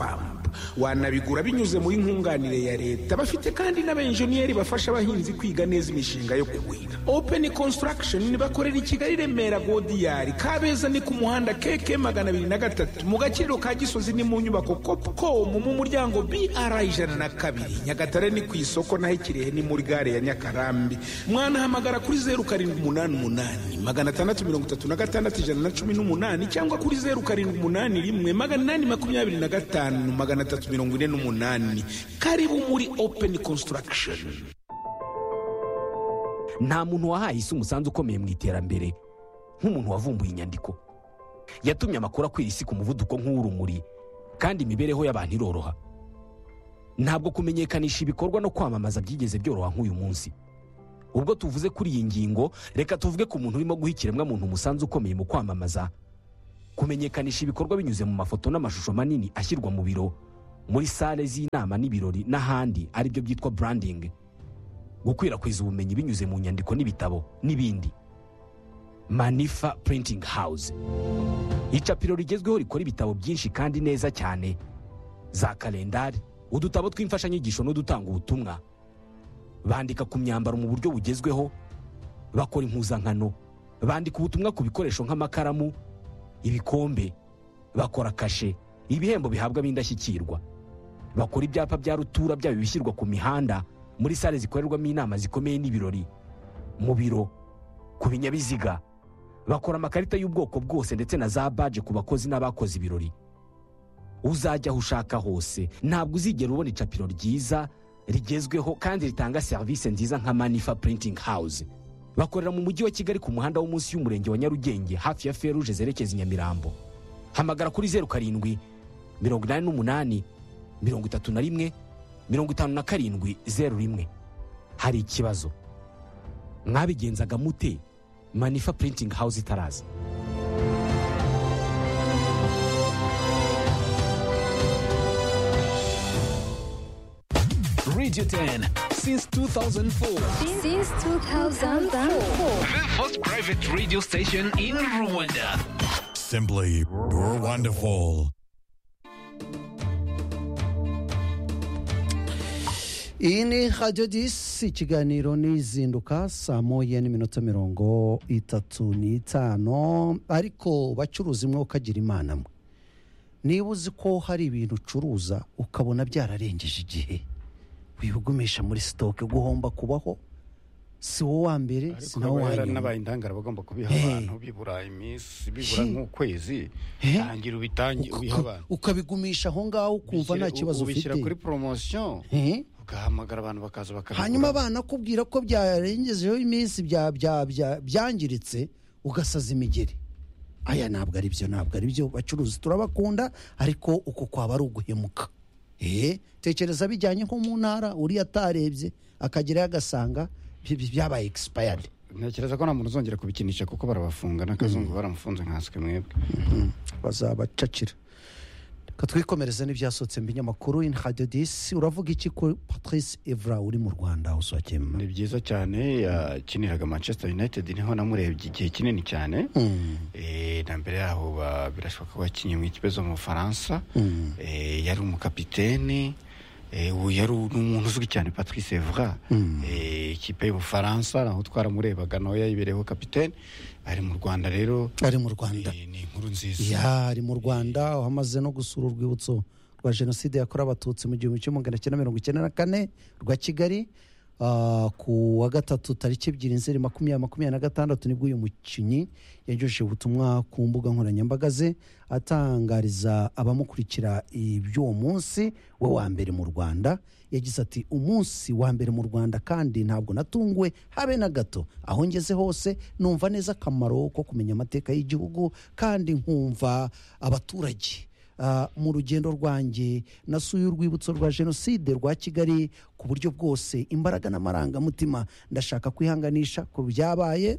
Speaker 10: wanabigura binyuze muri nkunganire ya leta bafite kandi n'abenjeniyeri bafasha abahinzi kwiga neza imishinga yo kuwira open construction bakorera i kigali remera godiyari kabeza ni ku muhanda keke magana abiri na gatatu mu gaciro ka gisozi ni mu nyubako copcom mu muryango br ijana na kabiri nyagatare ni ku isoko naho ikirehe ni muri gare ya nyakarambi mwanahamagara kuri zeru karindwi umunani umunani magana atandatu mirongo itatu na gatandatu ijana na cumi n'umunani cyangwa kuri zeru karindwi umunani rimwe magana inani makumyabiri na gatanu magana atatu mirongo ine n'umunani karibu muri open construction
Speaker 12: nta muntu wahaye isi umusanzu ukomeye mu iterambere nk'umuntu wavumbuye inyandiko yatumye amakuru akwira isi ku muvuduko nk'uw'urumuri kandi imibereho y'abantu iroroha ntabwo kumenyekanisha ibikorwa no kwamamaza byigeze byoroha nk'uyu munsi ubwo tuvuze kuri iyi ngingo reka tuvuge ku muntu urimo guha ikiremwamuntu umusanzu ukomeye mu kwamamaza kumenyekanisha ibikorwa binyuze mu mafoto n'amashusho manini ashyirwa mu biro muri sale z'inama n'ibirori n'ahandi aribyo byitwa branding gukwirakwiza ubumenyi binyuze mu nyandiko n'ibitabo n'ibindi manifa printing house icapiro rigezweho rikora ibitabo byinshi kandi neza cyane za kalendari udutabo tw'imfashanyigisho n'udutanga ubutumwa bandika ku myambaro mu buryo bugezweho bakora impuzankano bandika ubutumwa ku bikoresho nk'amakaramu ibikombe bakora kashe ibihembo bihabwa ab'indashyikirwa bakora ibyapa bya rutura byaba ibishyirwa ku mihanda muri sale zikorerwamo inama zikomeye n'ibirori mu biro ku binyabiziga bakora amakarita y'ubwoko bwose ndetse na za baje ku bakozi n'abakoze ibirori uzajya aho ushaka hose ntabwo uzigera ubona icapiro ryiza rigezweho kandi ritanga serivisi nziza nka manifa printing house bakorera mu mujyi wa kigali ku muhanda wo munsi y'umurenge wa nyarugenge hafi ya feruje zerekeza i nyamirambo hamagara kuri zeru karindwi mirongo inani n'umunani mirongo itatu na rimwe mirongo itanu na karindwi zeru rimwe hari ikibazo mwabigenzaga mute manifa printing house itaraza
Speaker 7: Radio 10 since 2004.
Speaker 13: Since 2004.
Speaker 7: The first private radio station in Rwanda.
Speaker 14: Simply wonderful.
Speaker 1: iyi ni radiyo disi ikiganiro n'izinduka saa moya n'iminota mirongo itatu n'itanu ariko bacuruza imwe ukagira imana mwe niba uzi ko hari ibintu ucuruza ukabona byararengeje igihe wihugumisha muri sitoke guhomba kubaho si wowe wa mbere si nawe wa
Speaker 6: kubera
Speaker 1: nyuma
Speaker 6: n'abaye indangara bagomba kubiha
Speaker 1: Hey.
Speaker 6: abantu bibura iminsi bibura nk'ukwezi tangira ubitangi ubiha
Speaker 1: Uka-
Speaker 6: abantu
Speaker 1: ukabigumisha aho ngaho ukumva nta
Speaker 6: Ubishyira-
Speaker 1: kibazo
Speaker 6: ubishyira
Speaker 1: ufite
Speaker 6: kuri poromosiyo
Speaker 1: Eh.
Speaker 6: ugahamagara abantu bakaza bakabigura
Speaker 1: hanyuma banakubwira ko byarengejeho iminsi bya- bya- bya- byangiritse ugasaza imigeri aya ntabwo ari byo ntabwo ari byo bacuruzi turabakunda ariko uko kwaba ari uguhemuka Eh, tekereza bijyanye nko mu ntara uriya atarebye akagerayo agasanga bi- bi- byabaye expired
Speaker 6: ntekereza ko nta muntu uzongera kubikinisha kuko barabafunga n'akazungu baramufunze nkaswe mwebwe
Speaker 1: bazabacacira reka twikomereze n'ibyasohotse mu binyamakuru in radio disi uravuga iki kuri patrice evra uri mu rwanda usakema
Speaker 6: ni byiza cyane yakiniraga manchester united niho namurebye igihe kinini cyane Eh, na mbere yaho ba- birashoboka ko yakinnye mu ikipe zo mu bufaransa
Speaker 1: Mm.
Speaker 6: Eh, yari umukapitene Eh, ubu yari n'umuntu uzwi cyane patrice evra Eh, ikipe y'ubufaransa naho twaramurebaga nawe yayibereyeho kapitene ari mu rwanda rero
Speaker 1: ari mu rwanda
Speaker 6: ni inkuru nziza
Speaker 1: ya ari mu rwanda aho amaze no gusura urwibutso rwa jenoside yakorewe abatutsi mu gihumbi kimwe magana cyenda mirongo icyenda na kane rwa kigali Ah, ku wa gatatu tariki ebyiri nzeri makumyabiri makumyabiri na gatandatu nibwo uyu mukinnyi yagejeje ubutumwa ku mbuga nkoranyambaga ze atangariza abamukurikira iby'uwo munsi we wa mbere mu rwanda yagize ati umunsi wa mbere mu rwanda kandi ntabwo natunguwe habe na gato aho ngeze hose numva neza akamaro ko kumenya amateka y'igihugu kandi nkumva abaturage ah, mu rugendo rwanjye nasuye urwibutso rwa jenoside rwa kigali ku buryo bwose imbaraga n'amarangamutima ndashaka kwihanganisha ku byabaye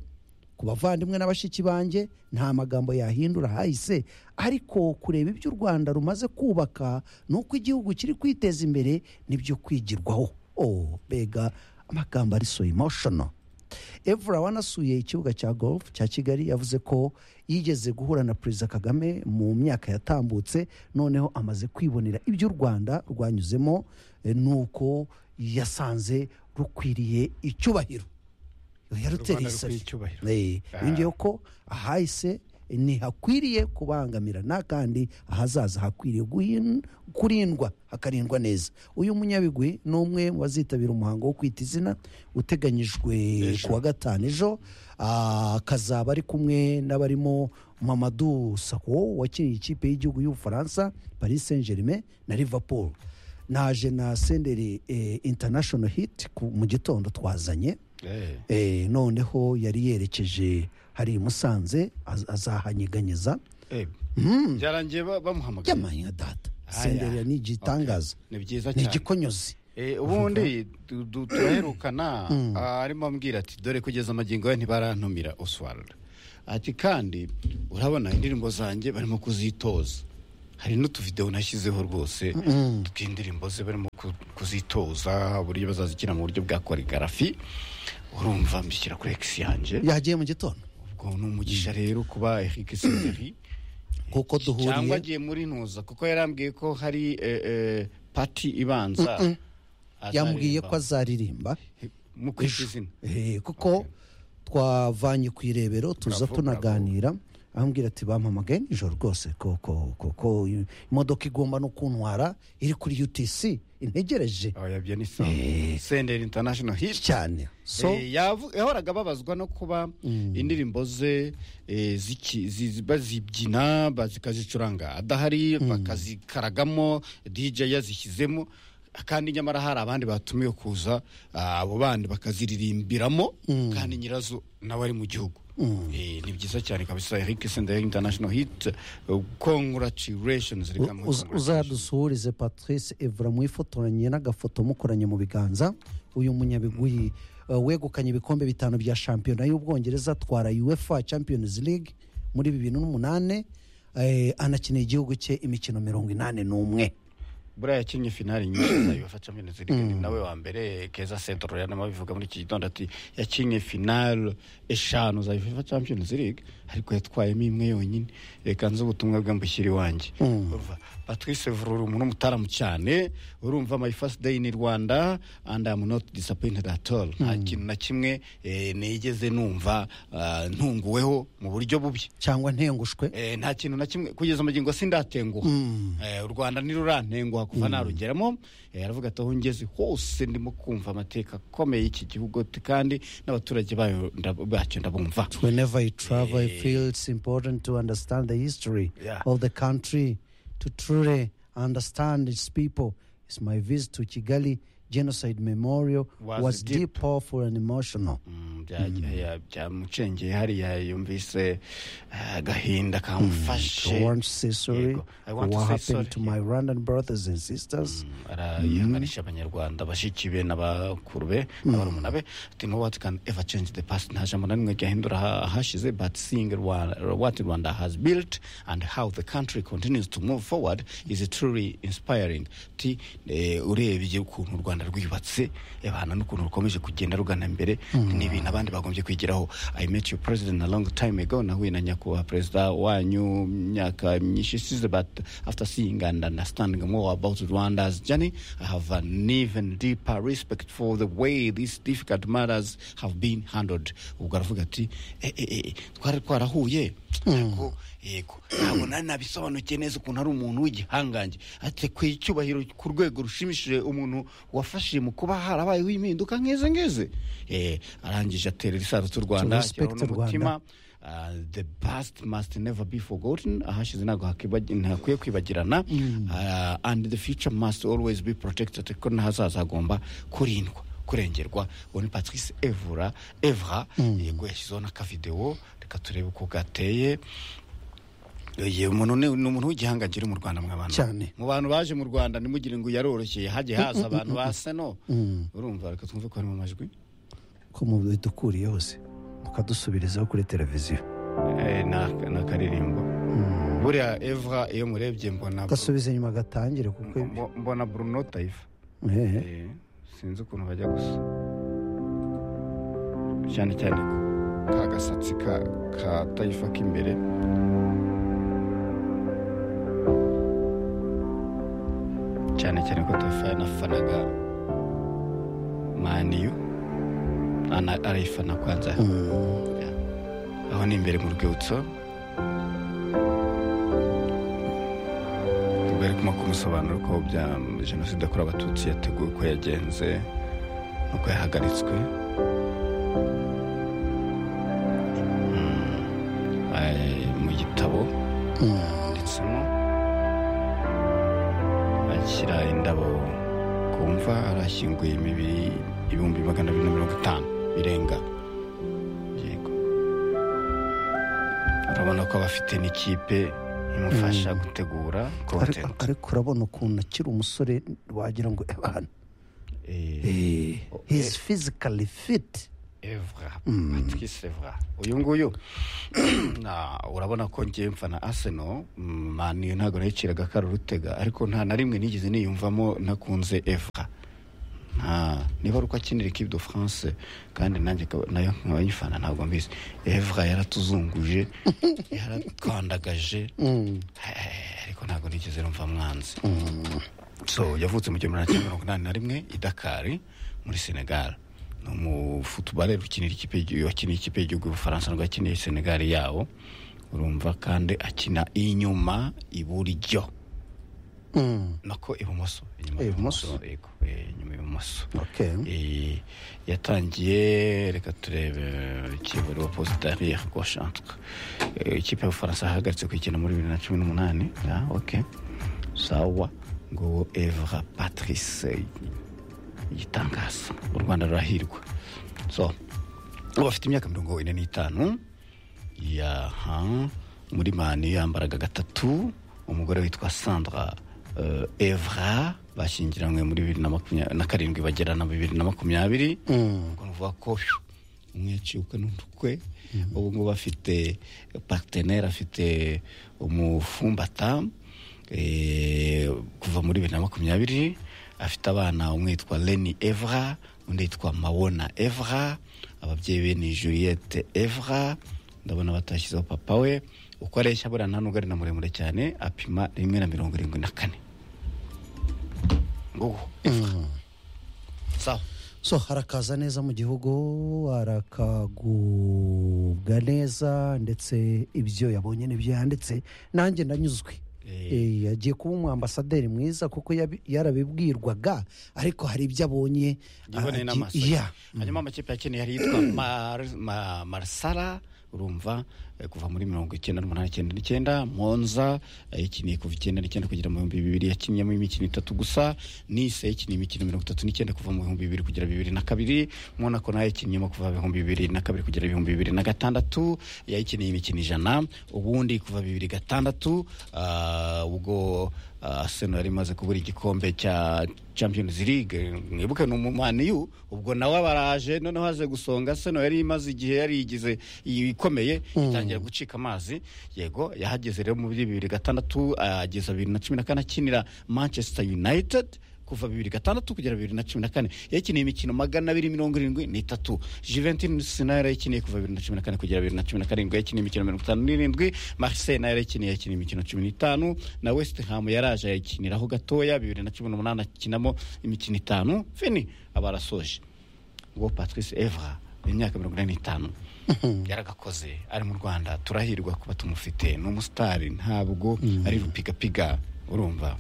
Speaker 1: ku bavandimwe na bashiki banjye nta magambo yahindura hahise ariko kureba ibyo u rwanda rumaze kubaka nuko igihugu kiri kwiteza imbere nibyo kwigirwaho oh bega amagambo ari so emotional evura wanasuye ikibuga cya golf cya kigali yavuze ko yigeze guhura na perezida kagame mu myaka yatambutse noneho amaze kwibonera ibyo u rwanda rwanyuzemo eh, nuko yasanze rukwiriye icyubahiro yarutereye
Speaker 6: rukwiye
Speaker 1: isafi
Speaker 6: icyubahiro.
Speaker 1: Eh,
Speaker 6: Ah.
Speaker 1: yongeyeho ko ahahise ntihakwiriye kubangamira nta kandi ahazaza hakwiriye guhin- kurindwa hakarindwa neza uyu munyabigwi ni umwe mu bazitabira umuhango wo kwita izina uteganyijwe ku wa gatanu ejo Ah, akazaba ari kumwe n'abarimo mamadu sako wakiniye ikipe y'igihugu y'ubufaransa paris saint germain na liverpool naje na senderi eh, international hit ku- mu gitondo twazanye Eh, noneho yari yerekeje hari i musanze az- azahanyeganyeza
Speaker 6: byarangiye ba- bamuhamagaye
Speaker 1: yamanya data
Speaker 6: Aya.
Speaker 1: sendera ni igitangaza
Speaker 6: ni byiza
Speaker 1: ni
Speaker 6: cyane
Speaker 1: igikonyozi
Speaker 6: Eh, ubundi du- du- turaherukana
Speaker 1: Mm.
Speaker 6: ah, arimo ambwira ati dore kugeza amagingo yawe ntibarantumira oswald ati kandi urabona indirimbo zanjye barimo kuzitoza hari n'utuvidewo nashyizeho rwose
Speaker 1: Mm.
Speaker 6: tw'indirimbo ze barimo ku- kuzitoza uburyo bazazikina mu buryo bwa koregarafi urumva mbishyira kuri ekisi yanjye
Speaker 1: yagiye mu gitondo
Speaker 6: ubwo ni umugisha rero kuba eric senderi
Speaker 1: kuko duhuriye
Speaker 6: cyangwa agiye muri ntuza kuko yarambwiye ko hari eh, eh, pati ibanza
Speaker 1: Mm-mm. yambwiye
Speaker 6: azaririmba.
Speaker 1: ko azaririmba
Speaker 6: mu kwita izina
Speaker 1: Eh, kuko twavanye ku irebero tuza
Speaker 6: Bravo,
Speaker 1: tunaganira ambwira ati bampamagaye nijoro rwose ko- ko- ko- ko imodoka igomba no kuntwara iri kuri utc integereje
Speaker 6: yabyo ni senderi international hit
Speaker 1: cyane so
Speaker 6: Eh, yavu- yahoraga ababazwa no kuba indirimbo ze eh, ziki- zi- zi- bazibyina ba- zikazicuranga adahari bakazikaragamo dj yazishyizemo kandi nyamara hari abandi batumiwe kuza ah, abo bandi bakaziririmbiramo kandi nyirazo nawe ari mu gihugu Eh, ni byiza cyane kabisa eric senderi international hit congratulations reka
Speaker 1: U-
Speaker 6: muhe
Speaker 1: uz- uzadusuhurize patrice evra mwifotoranye n'agafoto mukoranye mu biganza uyu munyabigwi uh, wegukanye ibikombe bitanu bya shampiyona y'ubwongereza atwara uefa champions league muri bibiri n'umunani eh, anakinira igihugu cye imikino mirongo inani n'umwe
Speaker 6: buriya yakinnye finali nyinshi za uefa champions league ni nawe wa mbere keza sentro yanamabivuga muri iki gitondo ati yakinnye finale eshanu za uefa champions league ariko yatwayemo imwe yonyine reka nzi ubutumwa bwe mbushyire iwanjye urumva patrice vururu umuntu w'umutaramu cyane urumva my first day in rwanda and i'm not disappointed at all nta kintu na kimwe eh, nigeze numva ah, ntunguweho mu buryo bubi
Speaker 1: cyangwa ntengushwe
Speaker 6: Eh, nta kintu na kimwe kugeza amagingo sindatenguha Eh, u rwanda ntirurantenguha kuva narugeramo Eh, aravuga ati aho ngeze hose ndimo kumva amateka akomeye y'iki gihugu t- kandi n'abaturage bayo ndab- bacyo ndabumva
Speaker 1: whenever you travel i feel it's important to understand the history
Speaker 6: Yeah.
Speaker 1: of the country to truly understand its people it's my visit to kigali genocide memorial was,
Speaker 6: Was
Speaker 1: deep.
Speaker 6: deep.
Speaker 1: powerful and emotional
Speaker 6: Mm, bya- ya- byamucengeye hariya yumvise eh, agahinda kamufashe
Speaker 1: I want to say sorry
Speaker 6: I
Speaker 1: for
Speaker 6: want to
Speaker 1: what
Speaker 6: say
Speaker 1: happened
Speaker 6: sorry,
Speaker 1: to my Rwandan brothers and sisters.
Speaker 6: arayihanganisha abanyarwanda bashiki be n'abakuru be n'abarumuna be ati no what can ever change the past nta jambo na rimwe ryahindura aha- ahashize but seeing Rwa- what rwanda has built and how the country continues to move forward is truly inspiring ti eh, urebye ukuntu u rwanda rwubatse ebana n'ukuntu rukomeje kugenda rugana imbere ni ibintu abandi bagombye kwigiraho i met your president a long time ago nahuye na nyakubahwa perezida wanyu mu myaka myinshi isize but after seeing and understanding more about rwanda's journey i have an even deeper respect for the way these difficult matters have been handled ubwo aravuga ati "Eh, eh, eh, twari twarahuye ariko yego ntabwo nari nabisobanukiye neza ukuntu ari umuntu w'igihangange ati ku icyubahiro ku rwego rushimishije umuntu wafashije mu kuba harabayeho impinduka nk'izi ngizi Eh, arangije aterera isarutso u rwanda
Speaker 1: respect
Speaker 6: ashyiraho n'umutima.
Speaker 1: Rwanda.
Speaker 6: Uh, the past must never be forgotten ahashize ntabwo hakiba- ntakwiye kwibagirana Uh, and the future must always be protected kuko n'ahazaza hagomba kurindwa kurengerwa uwo ni patrice evura evra yego yashyizeho n'akavidewo reka turebe uko gateye Oye, umuntu ni ni umuntu w'igihangage uri mu Rwanda mw'abantu
Speaker 1: cyane
Speaker 6: mu bantu baje mu Rwanda ntimugire ngo yaroroshye hajye haza abantu basa no
Speaker 1: Mm.
Speaker 6: urumva reka twumve ko hari mu majwi
Speaker 1: ko mu bidukuriye hose mukadusubirizaho kuri televiziyo
Speaker 6: Eh, ni aka- ni akaririmbo buriya eva iyo murebye mbona
Speaker 1: gasubiza inyuma gatangire kuko
Speaker 6: mbo- mbona bruno taifa
Speaker 1: Ehe.
Speaker 6: Eh, sinzi ukuntu bajya gusa cyane cyane ko ka gasatsi ka ka taifa k'imbere cyane cyane ko taifa yanafanaga maniyu ana- arayifana kwanza aho ni imbere mu rwibutso bari kumwe kumusobanura ko bya jenoside yakorewe abatutsi yateguwe uko yagenze n'uko yahagaritswe Mm, eh, mu gitabo yanditsemo ashyira indabo ku mva arashyinguye imibiri ibihumbi magana abiri na mirongo itanu birenga yego urabona ko abafite n'ikipe imufasha gutegura
Speaker 1: Ariko- ariko urabona ukuntu akiri umusore wagira ngo ebana he is physically fit
Speaker 6: Evra Patrice Evra uyu nguyu na urabona ko ngiye mfana Arsenal mm, Man U ntabwo nayiciraga kari urutega ariko nta na rimwe nigeze niyumvamo nakunze Evra nta niba ari uko akinira ikipe de France kandi nanjye nkaba- nayo nkaba yifana ntabwo mbizi Evra yaratuzunguje yaratwandagaje ariko ntabwo nigeze numva mwanzi so yavutse mu gihumbi magana cyenda mirongo inani na rimwe i dakari muri senegal ni umufutubare ukinira ikipe y'igi- wakiniye ikipe y'igihugu y'ubufaransa nubwo yakiniye senegal yabo urumva kandi akina inyuma iburyo nako ibumoso inyuma ibumoso yego eh, inyuma ibumoso Eh, yatangiye reka turebe ikipe rwa positari goshantre ikipe y'ubufaransa yahagaritse kuyikina muri bibiri na cumi n'umunani ya ok sawa ngo evra patrice igitangaza u rwanda rurahirwa so ubu afite imyaka mirongo ine n'itanu yaha muri mani yambaraga gatatu umugore witwa sandra eh, evra bashyingiranywe muri bibiri na makumyabiri na karindwi bagera na bibiri na makumyabiri ubwo ni ukuvuga ko phew, umwe yaciye ukwe n'undi ukwe ubu ngubu afite partenere afite umufumbata eh, kuva muri bibiri na makumyabiri afite abana umwe yitwa leni evra undi yitwa mabona evra ababyeyi be ni juliette evra ndabona batashyizeho papa we uko areshya buriya nta nubwo ari na muremure cyane apima rimwe na mirongo irindwi na kane ngubu sawa
Speaker 1: so harakaza neza mu gihugu arakagubwa neza ndetse ibyo yabonye n'ibyo yanditse nanjye ndanyuzwe Eh, yagiye kuba umu ambasaderi mwiza kuko yabi- yarabibwirwaga ariko hari ibyo abonye
Speaker 6: yiboneye
Speaker 1: ah,
Speaker 6: n'amaso
Speaker 1: gi- yeah.
Speaker 6: hanyuma amakipe yakeneye hari yitwa Mar- Ma- marsara urumva eh, kuva muri mirongo icyenda n'umunani icyenda n'icyenda monza yakiniye kuva icyenda n'icyenda kugera mu bihumbi bibiri yakinniyemo imikino itatu gusa nise yakiniye imikino mirongo itatu n'icyenda kuva mu bihumbi bibiri kugera bibiri na kabiri monako nayo yakinniyemo kuva ibihumbi bibiri na kabiri kugera ibihumbi bibiri na gatandatu yayikineye imikino ijana ubundi kuva bibiri gatandatu ah, ubwo ah, arsenal yari imaze kubura igikombe cya champions league mwibuke ni umumaniyu ubwo nawe baraje noneho haje gusonga arsenal yari imaze igihe yarigize ikomeye itangira gucika amazi yego yahageze rero muri bibiri gatandatu ageza bibiri na cumi na kane akinira manchester united kuva bibiri gatandatu kugera bibiri na cumi na kane yakineye imikino magana abiri mirongo irindwi n'itatu juventus nayo yarayikineye kuva bibiri na cumi na kane kugera bibiri na cumi na karindwi yakineye imikino mirongo itanu n'irindwi marseille nayo yarayikineye yakineye imikino cumi n'itanu na west ham yaraje ayikiniraho gatoya bibiri na cumi n'umunani akinamo imikino itanu fini aba arasoje ubwo patrice evra imyaka mirongo ine n'itanu yaragakoze ari mu rwanda turahirwa kuba tumufite ni umusitari ntabwo ari rupigapiga urumva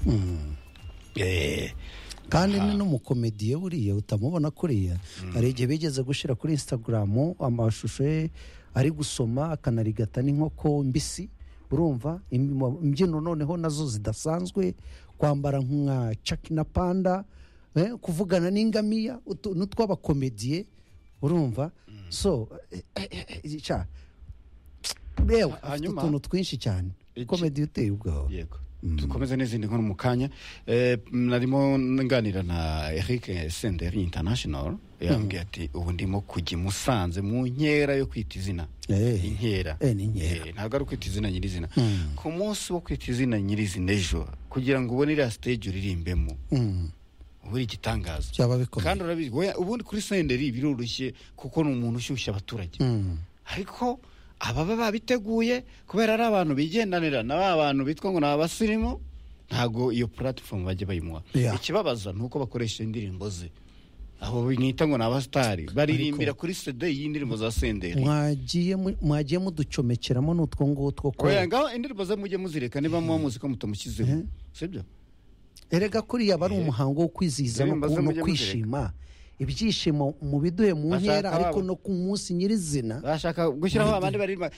Speaker 6: Eh,
Speaker 1: kandi ni n'umukomediye buriya utamubona kuriya hari igihe bigeze gushyira kuri instagram amashusho ye ari gusoma akanarigata n'inkoko mbisi urumva im- imbyino noneho nazo zidasanzwe kwambara nka caki na panda eh, kuvugana n'ingamiya utu- n'utw'abakomediye urumva so eh, eh, eh, eh, cya- yewe afite
Speaker 6: Hanyuma-
Speaker 1: utuntu twinshi cyane komedi uteye ubwawe
Speaker 6: yego dukomeze n'izindi nkuru mu kanya Eh, narimo nganira na eric senderi international yambwiye ati ubu ndimo kujya i musanze mu nkera yo kwita izina inkera
Speaker 1: Eh, ni inkera.
Speaker 6: Eh, ntabwo ari ukwita izina nyirizina ku munsi wo kwita izina nyirizina ejo kugira ngo ubone iriya stage uririmbemo ubu ari igitangazo
Speaker 1: byaba bikomeye
Speaker 6: kandi urabizi we- ubundi kuri senderi biroroshye kuko ni umuntu ushyushya abaturage ariko ababa babiteguye kubera ari abantu bigendanira na ba bantu bitwa ngo ni abasirimu ntabwo iyo puratifomu bajya bayimuha
Speaker 1: Yeah.
Speaker 6: ikibabaza ni uko bakoresha indirimbo ze abo mwita ngo ni abasitari baririmbira kuri sede y'indirimbo za senderi
Speaker 1: mwagiye mu- mwagiye muducomekeramo n'utwo ngutwo ko
Speaker 6: oya ngaho indirimbo ze mujye muzireka niba muba muzi ko mutamushyizeho sibyo
Speaker 1: erega kuriya aba ari umuhango wo kwizihiza no
Speaker 6: Ndirimbo zo
Speaker 1: ku- no
Speaker 6: mujye
Speaker 1: kwishima ibyishimo mubiduhe mu
Speaker 6: Bashaka
Speaker 1: nkera ariko
Speaker 6: waba-
Speaker 1: no ku munsi nyirizina
Speaker 6: bashaka gushyiraho abandi baririmba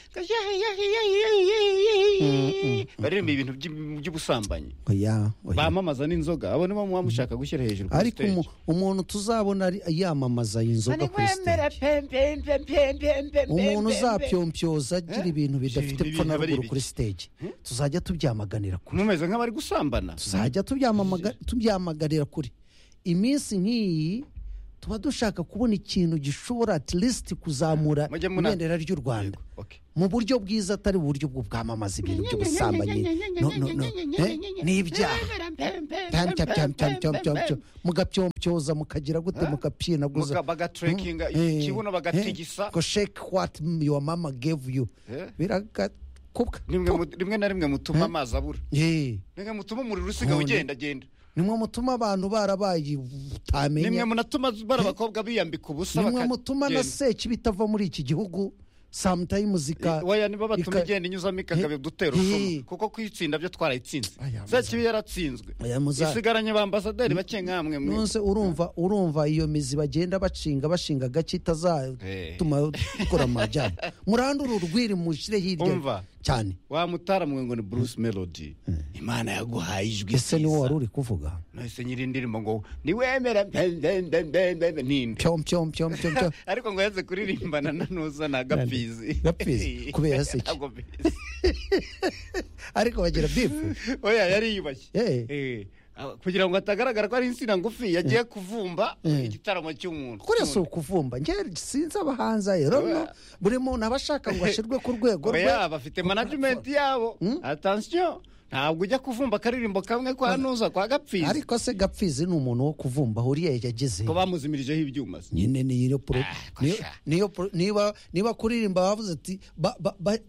Speaker 6: baririmba ibintu by'i- by'ubusambanyi
Speaker 1: oya
Speaker 6: bamamaza n'inzoga abo nibo muba mushaka gushyira hejuru kuri
Speaker 1: ariko
Speaker 6: stage.
Speaker 1: umu- umuntu tuzabona ari- yamamaza iyi nzoga kuri stage umuntu uzapyompyoza agira ibintu bidafite
Speaker 6: ibintu
Speaker 1: epfo na
Speaker 6: biba
Speaker 1: ruguru
Speaker 6: ari ibiki?
Speaker 1: kuri stage tuzajya tubyamaganira kure
Speaker 6: mumeze nk'abari gusambana
Speaker 1: tuzajya tubyamamaga- tubyamaganira kure iminsi nk'iyi tuba dushaka kubona ikintu gishobora at least kuzamura
Speaker 6: Mujye muna-
Speaker 1: ibendera ry'u rwanda mu buryo bwiza atari uburyo bwo bwamamaza ibintu by'ubusambanyi no- no- no, eh, n'ibyaha Tam, tam, tam, tam, tam, tam, tam. mugapiyompyoza mukagira gute mukapiyenaguza
Speaker 6: Muga- bagatrakinga ikibuno bagatigisa.
Speaker 1: ko shake what your mama gave you
Speaker 6: Eh?
Speaker 1: biragakuka
Speaker 6: rimwe mu- rimwe na rimwe mutuma amazi abura
Speaker 1: Eh,
Speaker 6: rimwe mutuma umuriro usigaye
Speaker 1: None.
Speaker 6: ugendagenda
Speaker 1: nimwe mutuma abantu barabaye
Speaker 6: nimwe
Speaker 1: utamenya
Speaker 6: munatuma bari abakobwa biyambika ubusa
Speaker 1: nimwe
Speaker 6: bakagenda.
Speaker 1: mutuma na seki bitava muri iki gihugu sometimes zika
Speaker 6: waya niba batuma
Speaker 1: ika-
Speaker 6: igenda inyuzamo ikagabe
Speaker 1: Eh.
Speaker 6: dutera urusumo kuko kuyitsinda byo twarayitsinze zakibi yaratsinzwe
Speaker 1: Aya, muza-
Speaker 6: isigaranye ba ambasaderi bake nkamwe mwe
Speaker 1: nonse urumva urumva iyo mizi bagenda bashinga bashinga gake itazatuma dukora amajyana murandura urwiri mushyire hirya
Speaker 6: Umva.
Speaker 1: cyane
Speaker 6: wa mutara mwe ngo ni bruce melody imana yaguhaye ijwi
Speaker 1: ese ni
Speaker 6: ryiza.
Speaker 1: wowe wari uri kuvuga
Speaker 6: nahise nyiri indirimbo ngo niwemera mbembembembembe ninde
Speaker 1: pyom pyom pyom pyom pyom
Speaker 6: ariko ngo yaze kuririmbana na nuza na gapizi
Speaker 1: Gapizi, kubera se iki?
Speaker 6: Ntabwo mbi-
Speaker 1: ariko bagira bifu
Speaker 6: oya yari yubashye
Speaker 1: Eh.
Speaker 6: Eh, ah, kugira ngo hatagaragara ko ari insina ngufi yagiye kuvumba
Speaker 1: Eh.
Speaker 6: igitaramo cy'umuntu
Speaker 1: kuriya si ukuvumba nge sinzi abahanzi ayo rero buri muntu aba ashaka ngo ashyirwe ku rwego rwe
Speaker 6: oya bafite management yabo attention ntabwo ujya kuvumba akaririmbo kamwe kwa nuza kwa gapizi
Speaker 1: ariko se gapfizi ni umuntu wo kuvumba ahuriye yageze
Speaker 6: ko bamuzimirijeho ibyuma se.
Speaker 1: nyine ni iyo pro niyo- niyo pro- niba niba kuririmba bavuze ati ba- ba- ba-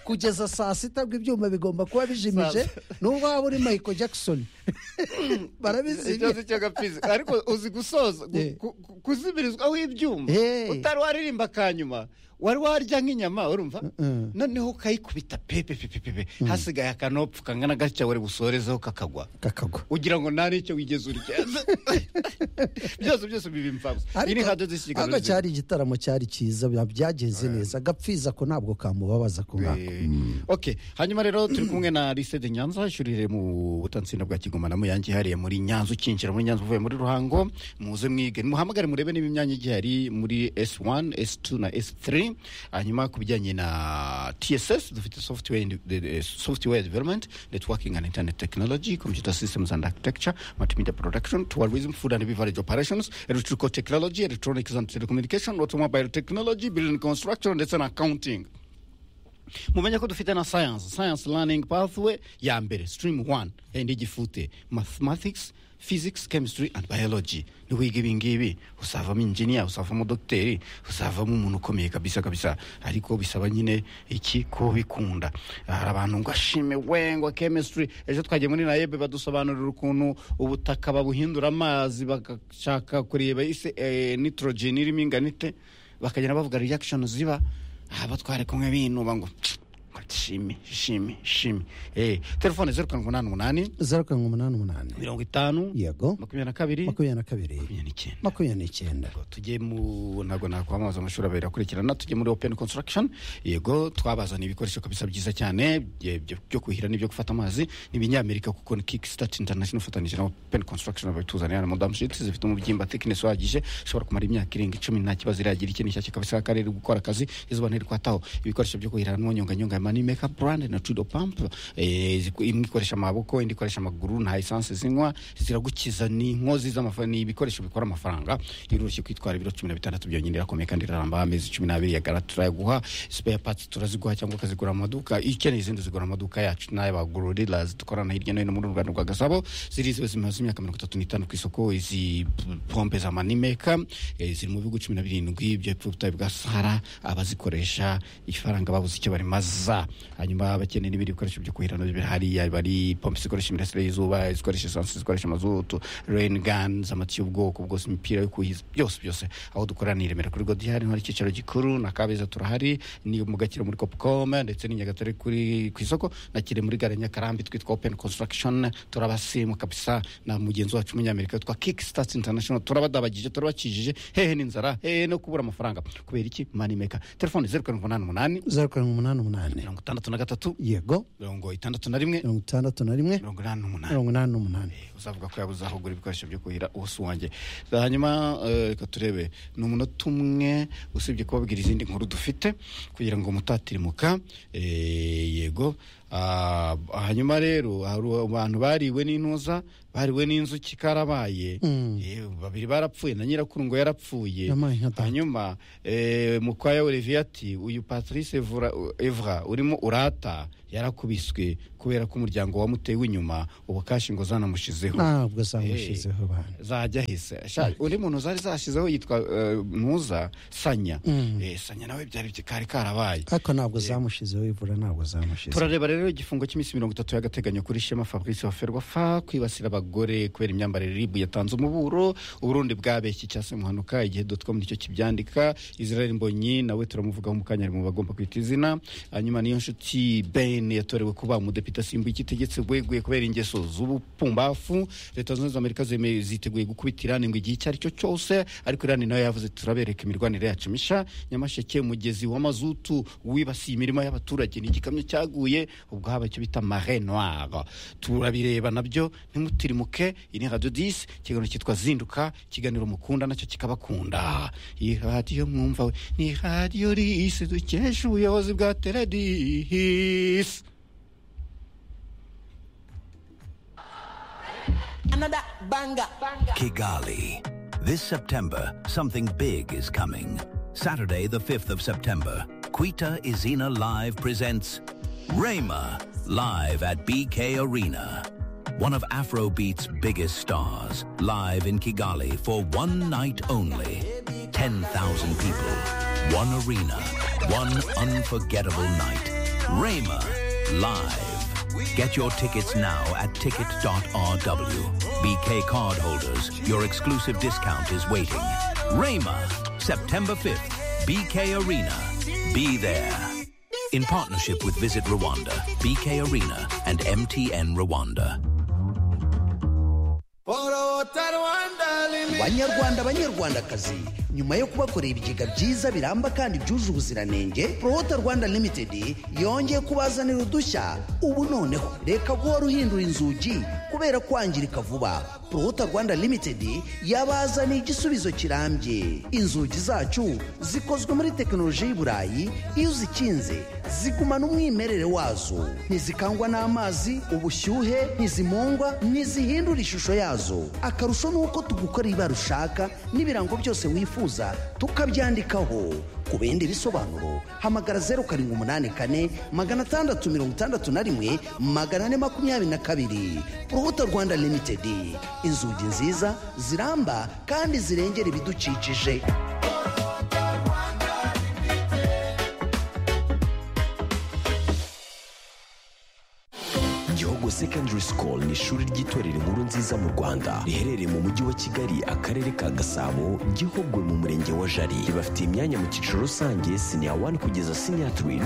Speaker 1: kugeza saa sita ngo ibyuma bigomba kuba bijimije nubwo waba uri michael jackson
Speaker 6: icyo
Speaker 1: barabizimya
Speaker 6: si cyo gapizi ariko uzi gusoza gu-
Speaker 1: Eh.
Speaker 6: ku- ku- kuzimirizwaho ibyuma
Speaker 1: Eh.
Speaker 6: utari waririmba akanyuma wari warya nk'inyama urumva noneho ukayikubita pepe pepe pepe hasigaye akanopfu kangana gatya wari busorezeho kakagwa
Speaker 1: kakagwa
Speaker 6: ugira ngo nta n'icyo wigeze urya byose byose biba imfabusa iyi ni nka dodo
Speaker 1: ariko cyari igitaramo cyari cyiza bya- byagenze neza gapfiza ko ntabwo kamubabaza ku ngako
Speaker 6: ok hanyuma rero turi kumwe na lisede nyanza ishuri riri mu butansinda bwa kigoma na muyange hariya muri nyanza ukinjira muri nyanza uvuye muri ruhango muze mwige muhamagare murebe niba imyanya igihari muri s1 s2 na s3 hanyuma ku bijyanye na tss dufite software, and- the- the software development networking and internet technology computer systems and architecture multimedia production tourism food and beverage operations electrical technology electronics and telecommunication automobile technology building construction ndetse na accounting mumenye ko dufite na science science learning pathway ya mbere stream 1 endi gifute mathematics physics chemistry and biology niwiga ibingibi uzavamo injiniya uzavamo dogiteri uzavamo umuntu ukomeye kabisa kabisa ariko bisaba nyine iki ko bikunda hari abantu ngo ashime we ngo chemistry ejo twagiye muri nayebe badusobanurira ukuntu ubutaka babuhindura amazi bagashaka kureba ise eh, nitrogen irimo ingana ite bakagenda bavuga reaction ziba aha batware kumwe binuba ngo ngo shimi shimi shimi eh telefone zeru karindwi umunani umunani
Speaker 1: zeru karindwi umunani umunani
Speaker 6: mirongo itanu
Speaker 1: yego
Speaker 6: makumyabiri na kabiri
Speaker 1: makumyabiri na kabiri
Speaker 6: n'icyenda.
Speaker 1: makumyabiri n'icyenda
Speaker 6: tujye mu ntabwo nakwamamaza amashuri abiri akurikirana tujye muri open construction yego twabazaniye ibikoresho kabisa byiza cyane bye- byo byo kuhira n'ibyo gufata amazi n'ibinyamerika kuko ni kickstart international ufatanyije na open construction babituzanira na madam shit zifite umubyimba thickness uhagije ishobora kumara imyaka irenga icumi nta kibazo iragira ikintu nshyashya kabisa akarere gukora akazi izuba ntirikwataho ibikoresho byo kuhira n'ubunyonganyonga ni makeup brand na tudo pump eh, ziku- imwe ikoresha amaboko indi ikoresha amaguru nta esanse zinywa ziragukiza ni inkozi z'amafaranga ni ibikoresho bikora amafaranga biroroshye kwitwara ibiro cumi na bitandatu byonyine irakomeye kandi iraramba amezi cumi n'abiri ya gara turayaguha spare parts turaziguha cyangwa ukazigura mu maduka ikeneye izindi zigura mu maduka yacu n'ay'abagororera dukorana hirya no hino muri uru Rwanda rwa Gasabo zirizewe zimaze imyaka mirongo itatu n'itanu ku isoko izi p- pompe za manimeka eh, ziri mu bihugu cumi na birindwi by'ubutayu bwa sahara abazikoresha ifaranga babuze icyo barimaza hanyuma bakeneye n'ibindi bikoresho byo kuhira nabyo birahari yaba ari pompe zikoresha imirasire y'izuba izikoresha esansi zikoresha amazutu rain guns amatiyo y'ubwoko bwose imipira yo kuhiza byose byose aho dukorera ni i Remera kuri Godihari hari icyicaro gikuru na Kabeza turahari ni mu Gakiro muri Copcom ndetse ni Nyagatare kuri ku isoko na Kire muri gare ya Nyakarambi twitwa Open Construction turabasimu kabisa na mugenzi wacu umunyamerika witwa Kickstart International turabadabagije turabakijije hehe n'inzara hehe no kubura amafaranga kubera iki money maker telefone 0788
Speaker 15: zeru karindwi umunani umunani
Speaker 6: mirongo itandatu na gatatu
Speaker 15: yego
Speaker 6: mirongo itandatu na rimwe
Speaker 15: mirongo itandatu na rimwe
Speaker 6: mirongo inani n'umunani
Speaker 15: mirongo inani n'umunani
Speaker 6: uzavuga ko yabuze aho ugura ibikoresho byo kuhira ubusa wanjye hanyuma eh, reka turebe ni umunota umwe usibye kubabwira izindi nkuru dufite kugira ngo mutatirimuka eh, yego Ah, hanyuma rero hari abantu bariwe n'intuza bariwe n'inzuki karabaye
Speaker 15: Mm.
Speaker 6: Eh, babiri barapfuye na nyirakuru ngo yarapfuye
Speaker 15: Yampaye nka
Speaker 6: hanyuma eh, mukwaya olivier ati uyu patrice Evra- evra urimo urata yarakubiswe kubera ko umuryango wamutewe inyuma ubu kashi ngo zanamushizeho
Speaker 15: ntabwo zamushyizeho bana
Speaker 6: zajya ahise Sha- undi muntu zari zashizeho yitwa eh, ntuza sanya Eh, sanya nawe byari byi- kari karabaye
Speaker 15: ariko ntabwo zamushyizeho ivura ntabwo zamushyizeho
Speaker 6: turareba rero igifungo cy'iminsi mirongo itatu y'agateganyo kuri shema fabrice waferwa fa kwibasira abagore kubera imyambarire ribu yatanze umuburo uburundi bwabeshye cyase muhanuka igihe dotcom nicyo kibyandika israel mbonyi nawe turamuvugaho mu kanya ari mu bagomba kwita izina hanyuma niyo nshuti ben yatorewe kuba umudepite asimbuye igitegetse bweguye kubera ingeso z'ubupumbafu leta zunze ubumwe za amerika zemeye- ziteguye gukubita irani ngo igihe icyo ari cyo cyose ariko irani nayo yavuze turabereka imirwanire yacu misha nyamasheke umugezi w'amazutu wibasiye imirima y'abaturage ni igikamyo cyaguye ubwo haba icyo bita mare noire turabireba nabyo ntimutirimuke iyi ni radio 10 ikiganiro cyitwa zinduka ikiganiro mukunda nacyo kikabakunda iyi radiyo mwumva we ni radiyo risi dukesha ubuyobozi bwa teredisi
Speaker 16: Another banger.
Speaker 7: Kigali. This September, something big is coming. Saturday, the 5th of September, Quita Izina Live presents Rayma live at BK Arena. One of Afrobeat's biggest stars, live in Kigali for one night only. 10,000 people, one arena, one unforgettable night. Rayma live. Get your tickets now at ticket.rw. BK card holders, your exclusive discount is waiting. Rayma, September 5th, BK Arena. Be there. In partnership with Visit Rwanda, BK Arena, and MTN Rwanda.
Speaker 1: banyarwanda banyarwandakazi nyuma yo kubakorera ibigega byiza biramba kandi byuje ubuziranenge porowota rwanda limitedi yongeye kubazanira udushya ubu noneho reka guhora uhindura inzugi kubera kwangirika vuba porowota rwanda limitedi yabazaniye igisubizo kirambye inzugi zacu zikozwe muri tekinoloji y'i burayi iyo uzikinze zigumana umwimerere wazo ntizikangwa n'amazi ubushyuhe ntizimungwa ntizihindura ishusho yazo akarusho ni uko tugukorera ibara ushaka n'ibirango byose wifuza tukabyandikaho ku bindi bisobanuro hamagara zeru karindwi umunani kane magana atandatu mirongo itandatu na rimwe magana ane makumyabiri na kabiri urubuto rwanda limitedi inzugi nziza ziramba kandi zirengera ibidukikije
Speaker 17: Gihogo Secondary School ni ishuri ry'itorero inkuru nziza mu Rwanda riherereye mu mujyi wa Kigali akarere ka Gasabo Gihogwe mu murenge wa Jari ribafitiye imyanya mu cyiciro rusange senior 1 kugeza senior 3